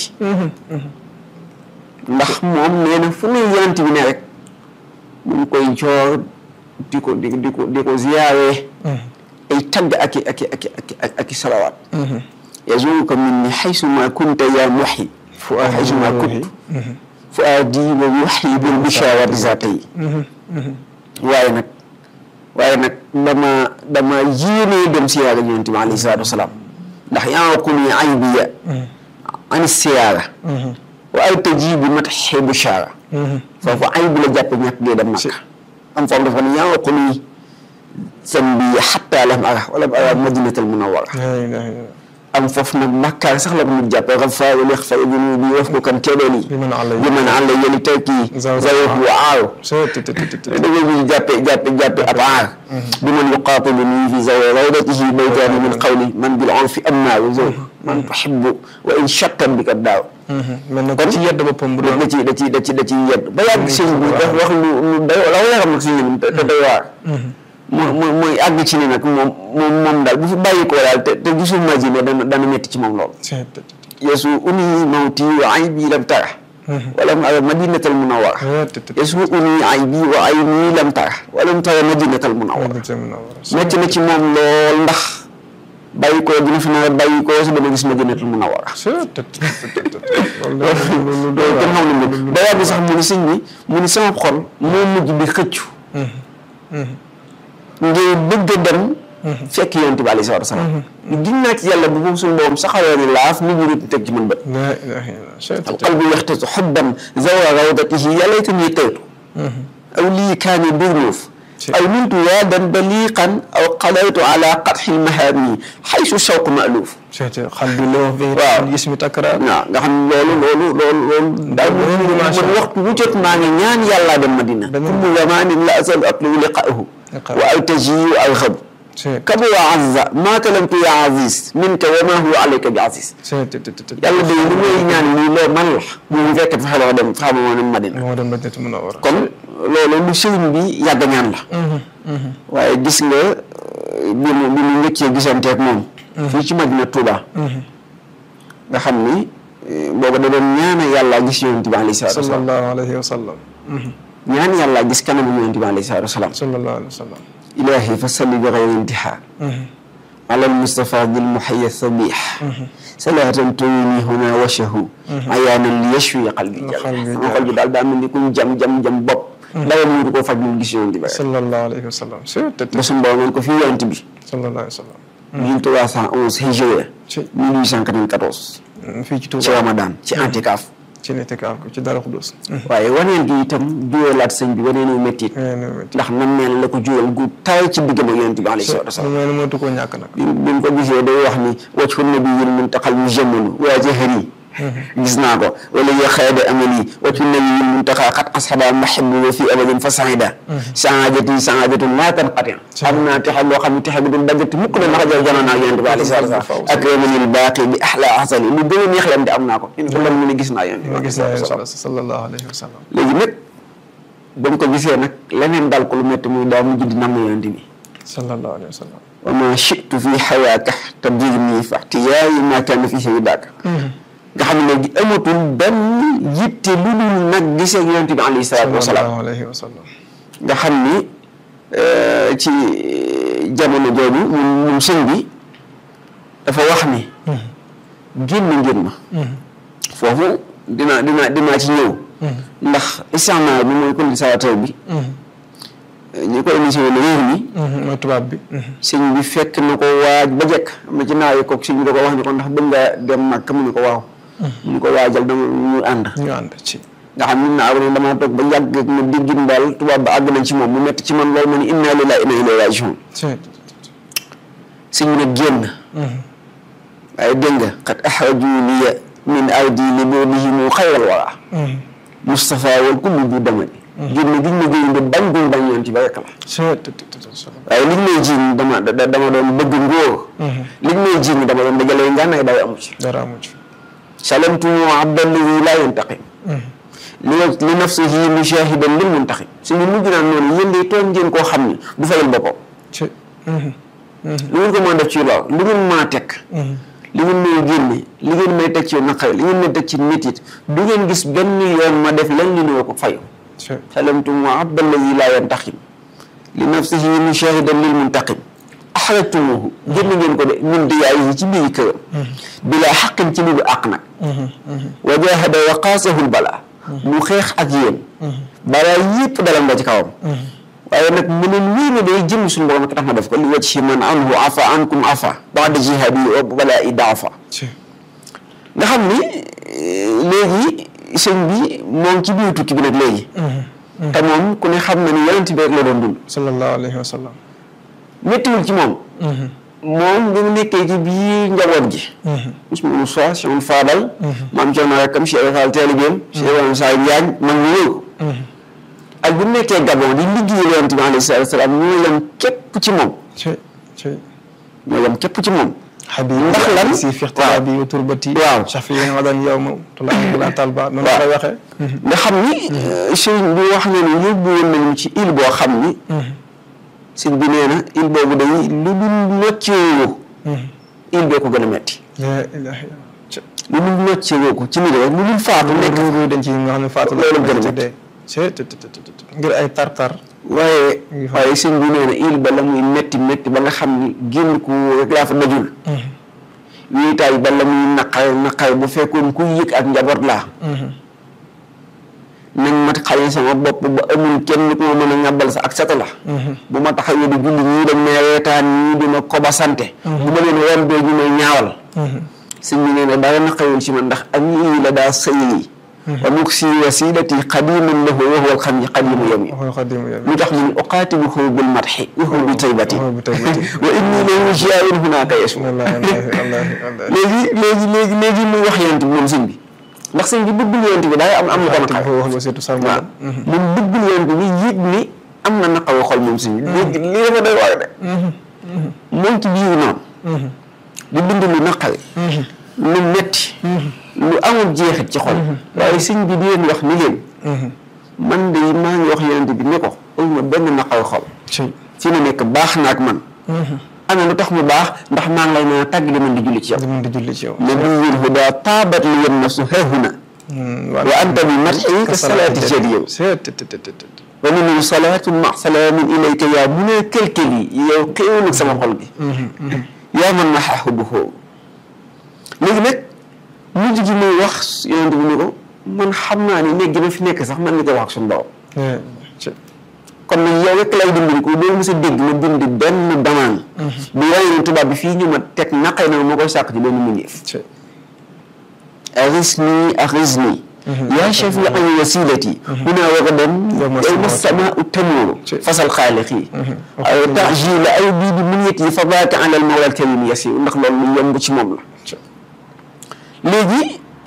ndax moom nee na fu ne yonent bi ne rek mu ngi koy joor di ko di di ko di ko ziyaare ay tagg ak i ak i ak i ak i ak i salawaat yazuruka minni xaysu ma kunta yaa muxyi xaysu ma kunt fu aadi wa muxyi bil bishaawati zaatay waaye nag waaye nag dama dama yéenee dem siyaara yonent bi alayhi salaatu wasalaam ndax yanquni aybiya an siyaara wa ay tajibu matxi bushaara foofu ayib la jàppe ñàkk gee dem Makka am foofu dafa ne yanquni sambi xatta lam ara wala ara madinatal munawara am foofu nag bàkkaar sax la ko mujj jàppee xafaar wala xafa ibnu bi wax ko kan teeloon yi bi mën a àll bi mën a àll yéen tekki zawet bu aaw da ngay mujj jàppe jàppe jàppe ab aar bi man yuqaatilu nii fi zawe rawdatihi baytaani min qawli man bil urfi amnaaru zaw man tuhibbu wa in chattan bi kat daaw mel na ko ci yedd boppam bu doon da ci da ci da ci da ci yedd ba yàgg sëñ bi daf wax lu lu day la yaram nag sëñ bi te doy waar mu mu muy àgg ci ni nag moom moom moom daal bu fi bàyyi ko daal te te gisul Madina dana dana métti ci moom lool yesu uni mawti wa aybi lam tara walam ara madinatal munawara yesu uni aybi wa ayni lam tara walam tara madinatal munawara métti na ci moom lool ndax bàyyi ko dina fi nawet bàyyi ko su dama gis madinatal munawara loolu kenn xam ne moom ba yàgg sax mu ni sëñ bi mu ni sama xol moo mujj bi xëccu ngir bëgg a dem fekk yonent bi alayhi salaatu wa salaam gis naa ci yàlla bu moom suñu borom saxaloo ni laaf nit ñi nit teg ci mën bët alqalbu yaxtatu xubban zawra rawdatihi ya laytani taytu aw lii kaani durnuuf aw niltu waadan baliqan aw qadaytu ala qatxi lmahaami xaysu shawq maaluuf xal bi loo waaw gis mi takkaraar waaw nga xam loolu loolu loolu loolu daal man waxtu wu jot maa ngi ñaan yàllaa dem Madina kullu zamanin la asalu atlubu liqaahu wa altaji wa alxabu kaba wa azza maa kalamtu ya aziz minka wa ma huwa alayka bi aziz yàlla day li may ñaan nii loo man la bu mu fekk fexe la dem fexe ba moo dem Madina moo dem Madina Munawwara kon loolu lu sëriñ bi yàgg ñaan la waaye gis nga bi mu bi mu njëkkee gisanteeg moom fii ci Madina Touba nga xam ni booba da doon ñaana yàlla gis yonent bi alayhi salaatu wasalaam sallallahu alayhi wa sallam ñaan yàlla gis kanamu yonent bi alayhi salaatu wasalaam sallallahu alayhi wa sallam ilaahi fa salli bi xayri intihaa ala almustafa dil muhayya sabih salaatan tuwini huna washahu ayaanan li yashwi qalbi sama xol bi daal daa mel ni kuñ jam jam jam bopp dara mu du ko faj lu gis yonent bi sallallahu alayhi wa sallam ba suñu borom ngeen ko fii yonent bi sallallahu alayhi wa sallam 1311 hijriya 1894 fii ci Touba ci Ramadan ci antikaaf ci nit kaaf ko ci dara xudus waaye waneen gi itam juwalaat sëñ bi waneen yu méttit ndax nam meel la ko juwal gu taay ci diggam ak yonent bi alayhi salaatu wasalaam mel mooy tu koo ñàkk nag bi bi mu ko gisee day wax ni wajhu nabiyil muntaqal mujammalu waa jahari gis naa ko wala ya xayda amali wajhu nabiyil muntaqa xat asxaba mahibu wa fi abadin fa saida saadati saadatun laa tanqati am naa texe boo xam ne texe bi du daggati mukk na ndax jël janoon ak yonent bi alayhi salaatu wasalaam ak ramanil baaqi bi ahla ahsani lu gën a neex leen di am naa ko in ko lan mu ne gis naa yonent bi gis naa yonent sallallahu alayhi wa sallam léegi nag ba mu ko gisee nag leneen dal ko lu métti muy daa mujj di namm yonent bi sallallahu alayhi wa sallam wa ma shitu fi xayaaka tabdirni fa ixtiyaayi ma kaana fi sayidaka nga xam ne léegi amatul benn yitte lu dul nag gisee yonent bi alayhi salaatu wa salaam sallallahu alayhi wa sallam nga xam ni ci jamono jooju moom moom sëñ bi dafa wax ni génn ngeen ma foofu dina dina dinaa ci ñëw ndax isticmaar bi mooy colonisateur bi ñi ko émission ne réew mi mooy tubaab bi sëñ bi fekk na ko waaj ba jekk am na ci naaw yi kook sëñ bi da ko wax ni ko ndax bëgg nga dem Makka mu ne ko waaw mu ne ko waajal dama ñu ànd ñu ànd ci nga xam ni naaw ne damaa toog ba yàgg ak ma déggin daal tubaab ba àgg nañ ci moom mu metti ci man loolu ma ni inna lillahi inna ilayhi rajiun sëñ bi nag génn waaye dégg nga xat axraju liya min ardi li boodihimu xayral wara Moustapha wal kullu bu damani génn giñ ma génn de bañ guñ bañ yoon ci ba rek la waaye liñ may jiiñ dama dama doon bëgg ngóor liñ may jiiñ dama doon dajalee ngànnaay daw amu ci dara amu ci salamtu abdallahi laa yantaqim li li nafsihi mushahidan lil muntaqim suñu mujj naan noonu yéen de toog ngeen koo xam ni du fayal boppam lu ngeen ko mën a def ci lool lu ngeen mën a teg li ngeen may génne li ngeen may teg ci naqare li ngeen may teg ci métit du ngeen gis benn yoon ma def lan li noo ko fayu salamtu abdallahi laa yantaqim li nafsihi mushahidan lil muntaqim axrajtumuhu génn ngeen ko de min diyaayihi ci biir këram bilaa xaqin ci lu du àq nag wa jahada wa qaasahu balaa mu xeex ak yéen balaa yëpp dalam ba ci kawam waaye nag mu leen wéy na day jëm suñu borom ak tax ma def ko li wajhi man anhu afa ankum afa baada jihaadi wa balaa i daafa nga xam ni léegi sëñ bi moom ci biir tukki bi nag léegi te moom ku ne xam na ni yonent bi rek la doon dund sallallahu alayhi wa sallam méttiwul ci moom moom bi mu nekkee ci biir njaboot gi Ousmane Moussa Cheikh Fadal maam Thierno rakkam Cheikh Fall taalibeem Cheikh Ibrahima Sa Diagne mag ñu wéy ko ak bu nekkee Gabon di liggéey yonent bi alayhi salaatu salaam ñoo yem képp ci moom ñoo yem képp ci moom ndax lan si fixtira bi wa turbati waaw safi yi nga daan yow ma tula la talba noonu la waxee nga xam ni sëriñ bi wax na ni yóbbu woon nañu ci île boo xam ni sëñ bi nee na il boobu day lu dul nocceewoo il bee ko gën a metti la ilaha illallah lu dul nocceewoo ko ci ni rek lu dul faatu nekk nekk dañ ci nga xam ne faatu loolu gën a ci métti. dee c'est te te te te ngir ay tar-tar waaye ngi fa. waaye sëñ bi nee na il ba la muy metti metti ba nga xam ni génn ku rek laa fa dajul wéetaay ba la muy naqare naqare bu fekkoon ku yëg ak njaboot laa nañ ma xaye sama bopp ba amul kenn ku ma mën a ñàbbal sa ak sata la bu ma taxawee di julli ñii dañ may reetaan ñii di ma koba sante bu ma leen rombee ñu may ñaawal sëñ bi nee na dara naqarewul ci man ndax ak ñii la daa sëyi wa nuksi wasilati qadiman lahu wa huwa alxam yi qadimu yami waxoon xadim yow lu tax mun uqaatiluhu bil madxi wa huwa bi taybati waxoon bi taybati wa inni lahu jiyaarun hunaaka yesu wallahi wallahi wallahi wallahi léegi léegi léegi léegi muy wax yonent bi moom sëñ bi ndax sëñ bi bëggul yonent bi daay am am na ko naqar wax ba surtout waaw sarmal moom bëggul yonent bi yëg ni am na naqaru xol moom sëñ bi léegi lii dafa doy waar de moom ci biir noonu di dund lu naqari lu metti lu amul jeexit ci xol waaye sëñ bi di leen wax ni leen man de maa ngi wax yonent bi ne ko ma benn naqaru xol ci fi mu nekk baax na ak man ana lu tax mu baax ndax maa ngi lay mën a tàgg di man di julli ci yow di mën di julli ci yow nabiyul huda taabat li yan nafsu hahuna wa anta bi matxi ka salaati jël yow c'est te te te te te wa minhu salaatun ma salaamin ilayka yaa mu ne kelkel yi yow xéewal ak sama xol gi yaa man ma xaaxu bu xoowu léegi nag mujj gi muy wax yonent bi ni ko man xam naa ni néeg gi ma fi nekk sax man nga ko wax ak suñu borom ci kon nag yow rek lay dimbali ko doo mos a dégg ma bind benn damaan bu wane ne tubaab bi fii ñu ma teg naqay na ma koy sàkk ci benn mbindeef ci agisni agisni yaa shafi an wasilati huna wa gadan Yawma yawma samaatu. samaau tamuuru Ci. fasal xaaliqi ay tajila ay bii bi munyati fa baaka ala al mawla al karim yasiru ndax loolu lu yomb ci moom la ci léegi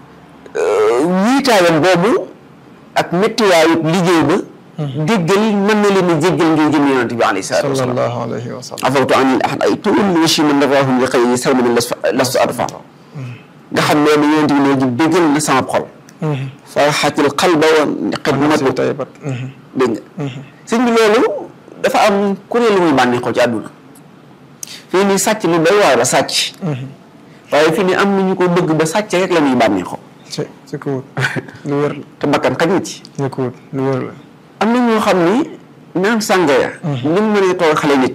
wiitaayam boobu ak méttiwaayu liggéey ba jéggal mën na leen a jéggal ngir jëm yonante bi alayhi salaatu wasalaam sallallahu alayhi wa sallam afawtu anil ahad ay tuul washi man dafahum li xëy sarmani lastu adfa nga xam ne yonente bi léegi déggal na sama xol farxatil qalba wa xidmatu si taybat dégg nga sëñ bi loolu dafa am ku ne lu muy bànneexoo ci àdduna fii nii sàcc lu doy waar la sàcc waaye fii nii am na ñu ko bëgg ba sàcc rek la ñuy bànneexoo ci ci ko wut lu wér la te bakkan xaj na ci ci ko wut lu wér la am na ñoo xam ni naan sàngara ni mu mënee toog xale nit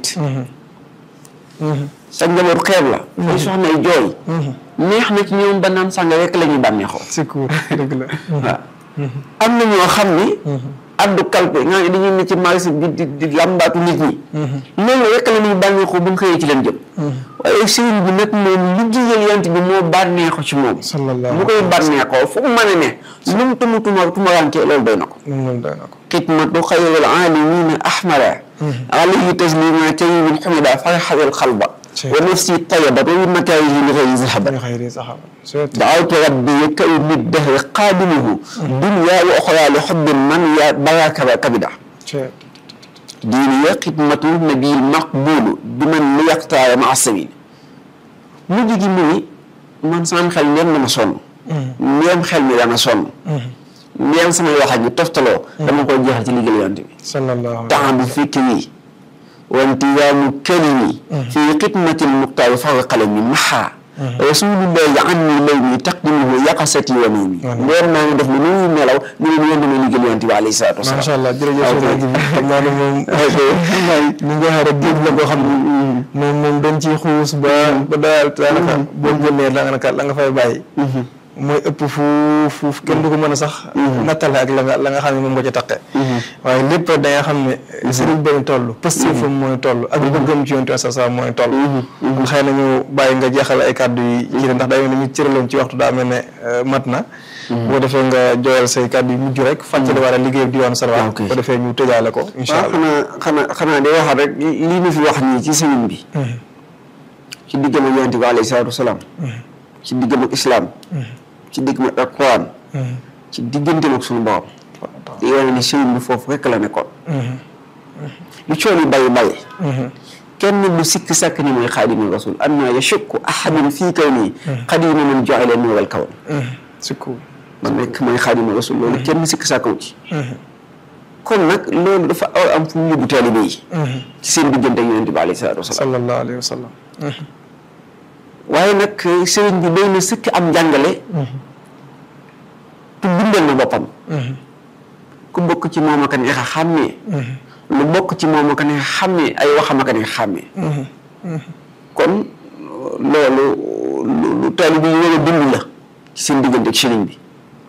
sa njaboot xeeb la ay soxna ay jooy neex na ci ñoom ba naan sàngara rek la ñuy bànneexoo ci ko wut dëgg la waaw am na ñoo xam ni addu kalpe nga ne dañuy ne ci marché bi di di làmbaatu nit ñi loolu rek la ñuy bànneexoo bu ñu xëyee ci leen jëm waaye sëriñ bi nag moom liggéeyal yant bi moo bànneexo ci moom sallallahu bu koy bànneexoo fu mu mën a ne lu mu tumu tuma tumarankee loolu doy na ko moom moom doy na ko xidmatu xayril aalamiina ahmara alayhi taslima tayyibin xumida farxawel xalba wa nafsi tayabat wa bi makaarihi li xayri zahaba ñu xayri saxaba c'est دعوت ربي كون الدهر قادمه دنيا واخرى لحب من يا براك كبدا c'est ديني خدمة النبي المقبول بمن يقطع مع السبيل mujj gi muy man sama xel ñem na ma sonn ñeem xel mi dana sonn ñeem samay wax ak ñu toftaloo dama koy jeexal ci liggéey yonte bi sallallahu alayhi temps bi fikri wa intizaamu kalimi fi xidmati lmuxtaari fawa qalami maxaa rasulullahi anni law mi taqdimuhu yaqasati wa nawmi leer naa ngi def lu nuy nelaw ñu ne yéen damay liggéey yonte bi alayhi salaatu wasalaam macha allah jërëjëf sëñ bi xam naa ne moom ni nga waxee rek géej la boo xam ne moom moom dañ ciy xuus ba ba daal daanaka boo génnee daanaka la nga fay bàyyi mooy ëpp fuuf fuuf kenn du ko mën a sax nattale ak la nga la nga xam ne moom nga ca taqe waaye lépp da nga xam ne sëriñ ba ñu toll pastifam mooy toll ak bëggam ci yonte sa sa mooy toll kon xëy na ñu bàyyi nga jeexal ay kàddu yi ci ne ndax day mel ne ñu cëraloon ci waxtu daa mel ne mat na boo defee nga jooyal say kàddu yu mujj rek fàttali war a liggéey di yoon sarwa ok. bu ko defee ñu tëjaale ko incha waaw allah xanaa xanaa xanaa di waxaat rek lii ñu fi wax nii ci sëriñ bi ci diggam ak yonte bi alayhi salaatu wasalaam ci diggam ak islaam ci diggam ak alquran ci digganteem ak suñu borom di wane ne sëriñ bi foofu rekk la nekkoon lu cool yi bàyyi bàyyi kenn du sikk sàkk ni mooy xaadimu rasul anna yashukku ahadun fii kaw nii xadima man joxele nuural kawn sukku man nekk mooy xaadimu rasul loolu kenn sikk sàkkaw ci kon nag loolu dafa war am fu mu yóbbu taalibe yi ci seen diggante ak yonent bi alayhi salaatu wasalaam sallallahu alayhi wa sallam waaye nag sëriñ bi doy na sëkk am njàngale tu bindal na boppam ku bokk ci moom ak neex a xàmmee lu bokk ci moom ak neex a xàmmee ay waxam ak neex a xàmmee kon loolu lu lu taalibe yi war a dund la ci seen diggante ak sëriñ bi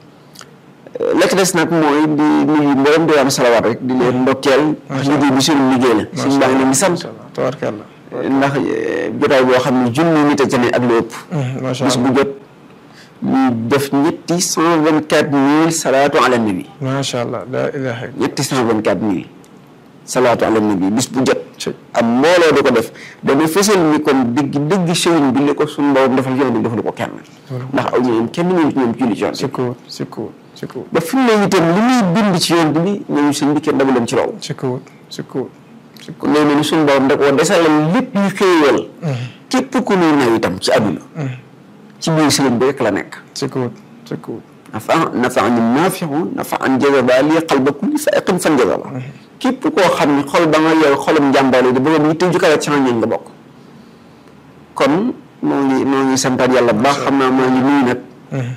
la ci des nag mooy di nuyu mboolem di am salawaat rek di leen ndokkeel liggéey bi suñu liggéey la suñu baa ngi leen di sant tabarkalla ndax jotaay boo xam ne junni nit a ca ne ak lu ëpp macha bis bu allah jot ñu def ñetti cent vingt quatre mille salaatu ala nabi macha allah la ilaha illa ñetti cent vingt quatre mille salaatu ala nabi bis bu jot ci am mbooloo di ko def dana fësal ni kon dëgg dëgg sëriñ bi li ko suñu borom defal yoon bi defalu ko kenn ndax aw ñoom kenn ñëw ci ñoom julli ci yoon bi sikkuwut sikkuwut sikkuwut ba fi mu ne itam li muy bind ci yoon bi ñooñu sëñ bi kenn dabu leen ci raw sikkuwut sikkuwut kon loolu ni suñu borom da koo desalal lépp yu xéewal képp ku nuy naw itam ci àdduna ci biir sëriñ bi rek la nekk sikkuwut sikkuwut nafa nafa an naafiu nafa an jazaba li qalba kulli faiqin fan jazaba képp koo xam ne xol ba nga yor xolum njàmbaale di bëgg yitte ju kawe ci ñoom nga bokk kon moo ngi moo ngi santaat yàlla bu baax xam naa maa ngi nuyu nag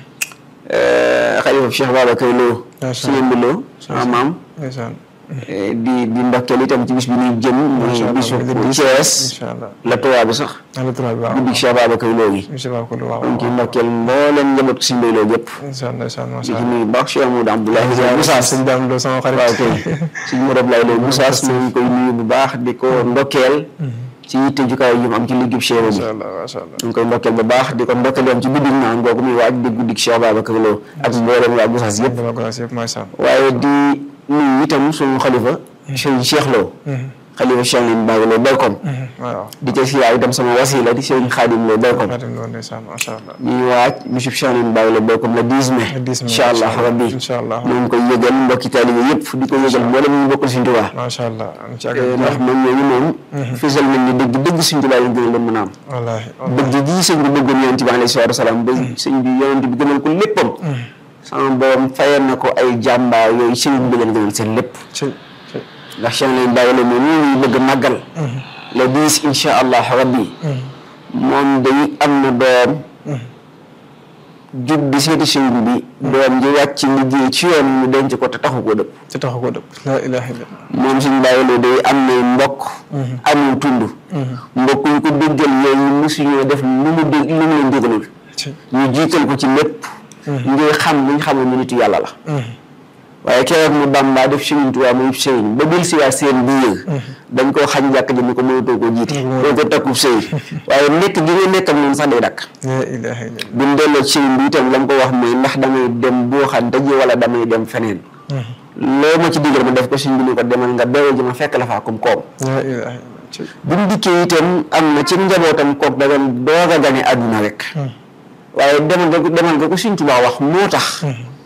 xalifa Cheikh Babacar Lo Macha si yëmbi Lo sama maam ndeysaan di di ndokkeel itam ci bis bi ñuy jëm macha muy allah bisu di di Thiès incha allah la tuwaa bi sax ala turaa bi waaw guddi Cheikh Babacar Lo gi incha allah ko lu waaw donc ndokkeel mbooleem njaboot ko si mbay loo gépp incha ndeysaan di macha ci allah nuyu baax Cheikh Amadou Abdoulaye Moussa sëñ Dame Lo sama xarit waaw kay suñu Modou Abdoulaye Lo Moussa ñu ngi koy nuyu bu baax di ko ndokkeel ci yitte jukaay yi mu am ci liggéeyu Cheikh bi macha allah macha allah ñu ngi koy ndokkeel bu baax di ko ndokkeel yoon ci guddi naan googu muy waaj di guddi Cheikh Babacar Lo ak mbooleem waa Moussa yëpp dama ko yëpp macha allah waaye di nuyu itam suñu xalifa Sëriñ Cheikh Lo xalifa Cheikh Lim Baye Lo Belkom waaw di ca siyaar itam sama wasila di Sëriñ Xaadim Lo Belkom Xaadim Lo ndeysaan macha allah ñuy waaj monsieur Cheikh Lim Baye Lo Belkom le 10 mai Le 10 mai, incha allah incha allah. rabbi Incha allah. ñu ngi koy yëgal mbokki taalibe yëpp di ko yëgal mboolem ñu bokkul Sëriñ Tuubaa macha allah am ci ak ndax moom ñooñu moom fisal nañ ni dëgg dëgg Sëriñ Tuubaa lañ gën a leen mën a am wallaahi dëgg gii sëñ bi bëggoon yonent bi alayhi salaatu wasalaam ba sëñ bi yonent bi gënal ko léppam sama borom fayal na ko ay jàmbaar yooyu sëriñ bi leen gënal seen lépp ci ci ndax Cheikh leen bàyyi la moom ñu bëgg a màggal le 10 insha allah rabbi moom day am na doom jub di seeti sëriñ bi doom ji wàcc liggéey ci yoon mu denc ko te taxu ko dëpp ci taxu ko dëpp la ilaha illallah moom suñ bàyyi la day am na mbokk amul tund mbokk ñu ko déggal yooyu mosuñoo def lu mu dég lu mu leen dégalul ci ñu jiital ko ci lépp ngir xam li ñu xamoon ni nitu yàlla la waaye keroog mu Bàmba def Sëriñ Tuubaa muy sëriñ ba bil si waa seen biir dañ koo xañ jàkk ji ni ko mënatoo koo jiite doo ko takkub sëy waaye nekk gi nga nekkam noonu sax day dakk la ilaha illallah buñ delloo ci sëriñ bi itam la mu ko wax mooy ndax damay dem boo xante ji wala damay dem feneen loo ma ci digal ma def ko sëriñ bi ni ko demal nga beewu ji ma fekk la faa comme koom la ilaha illallah ci bu mu dikkee itam am na ci njabootam kook da doon doog a gane àdduna rek waaye demal nga ko demal nga ko Sëriñ Tuubaa wax moo tax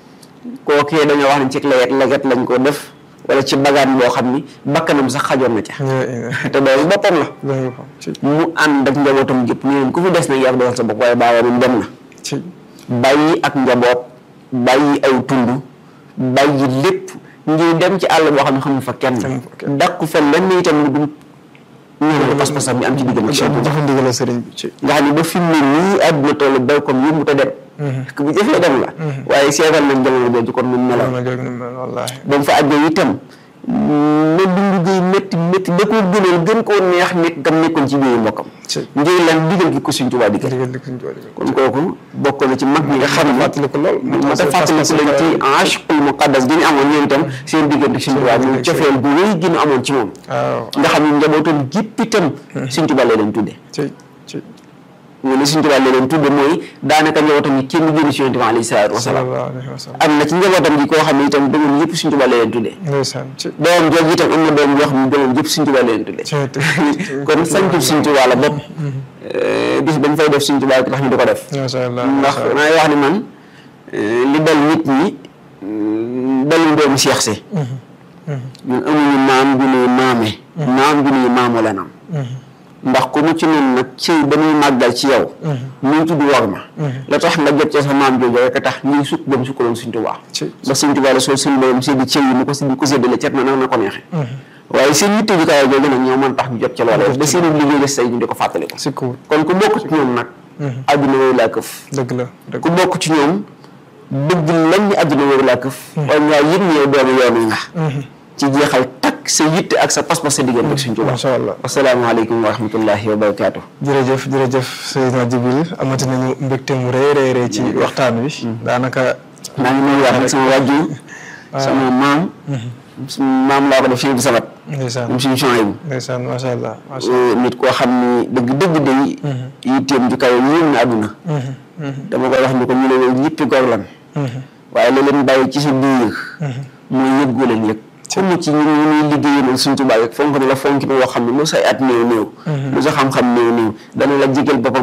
kookee dañoo wax ne ci leget leget lañ ko def wala ci bagaan boo xam ni bakkanam sax xajoon na ca la ilaha te doolu boppam la la ko ci mu ànd ak njabootam gépp ñu leen ku fi des nag yaa ko defal sa bopp waaye baaba moom dem na ci bàyyi ak njaboot bàyyi aw tund bàyyi lépp ngir dem ci àll boo xam ne xamul fa kenn Xamul fa kenn. dàqu fa lenn itam lu dul ñëw pas-pasam bi am ci diggante ak Sëriñ Tuubaa dafa ndigal sëriñ bi ci nga xam ne ba fi mu ne nii àdduna toll béy comme yëngu te dem. parce que bu jëfee dem la. waaye seetal nañ jamono jooju kon nu mu meloon. ma jóg ni mel wallaahi ba mu fa àggee itam na dundu gay métti métti da koo gënal gën koo neex nekk gam nekkoon ci biir mbokkam. ci ngir lan digal gi ko Sëriñ Tuubaa digal. ndigal di suñ jooli kon kooku bokk na ci mag ñi nga xam ne. fàttali ko lool moo tax fàttali ko leen ci ashqul muqaddas gi ñu amoon ñoom itam seen diggante Sëriñ Tuubaa muy cofeel bu rëy gi ñu amoon ci moom. waaw nga xam ne njabootam gépp itam. Sëriñ Tuubaa la leen tuddee. ci ci ñu ne Sëriñ Tuubaa la leen tudde mooy daanaka njabootam yi kenn génn ci Yonent bi alayhi salaatu wa salaam sallallahu alayhi wa sallam am na ci njabootam gi koo xam ne itam doomam yëpp Sëriñ Tuubaa la leen tuddee ndeysaan ci doomam jooju itam am na doom yoo xam ne doomam yëpp Sëriñ Tuubaa la leen tuddee ci ci kon sañtu Sëriñ Tuubaa la bopp bis bañ fay def Sëriñ Tuubaa tax ñu di ko def macha allah ndax maay wax ni man li dal nit ñi dalul doomu Seex si ñun amuñu maam ju nuy maame maam ju nuy maamu la nam ndax ku mu ci noonu nag cëy ba muy màggal ci yow muy tudd war ma la tax nga jot ca sa maam jooju rek a tax ñuy sukk dem sukkaloon Sëñ Tuubaa ci ba Sëñ Tuubaa la soo suñ borom séddi cëy yi mu ko si ko séddale cet na nag na ko neexe waaye seen yitte ju kaay jooju nag ñoo mën tax ñu jot ca loola ba seen liggéey des tey ñu di ko fàttali ko si ku kon ku bokk ci ñoom nag àdduna wooyu laa këf dëgg la dëgg ku bokk ci ñoom bëgg lañ ñu àdduna wooyu laa këf waaye ngaa yëg ne yow doomu yoon wi nga ci jeexal takk sa yitte ak sa pas-pas sa diggante ak Sëñ Tuubaa macha allah asalaamaaleykum wa rahmatullahi wa barakaatu jërëjëf jërëjëf Seydina Jibril amati nañu mbégte mu rëy rëy rëy ci waxtaan wi daanaka maa ngi nuyuwaat nag sama wàjjur sama maam sama maam laa ko def fii bu sabat ndeysaan moom suñu changé bu ndeysaan macha allah macha allah nit koo xam ni dëgg dëgg day yitteem ju kawe yéem na àdduna dama koy wax ni ko ñu ne woon ñëppi gor lan waaye la leen bàyyi ci sa biir mooy yëggoo leen yëg comme ci ñu ñu ñuy liggéeyal Sëñ Tuubaa rek fonk na la fonk na loo xam ne lu say at néew néew lu sa xam-xam néew néew dana la jégal boppam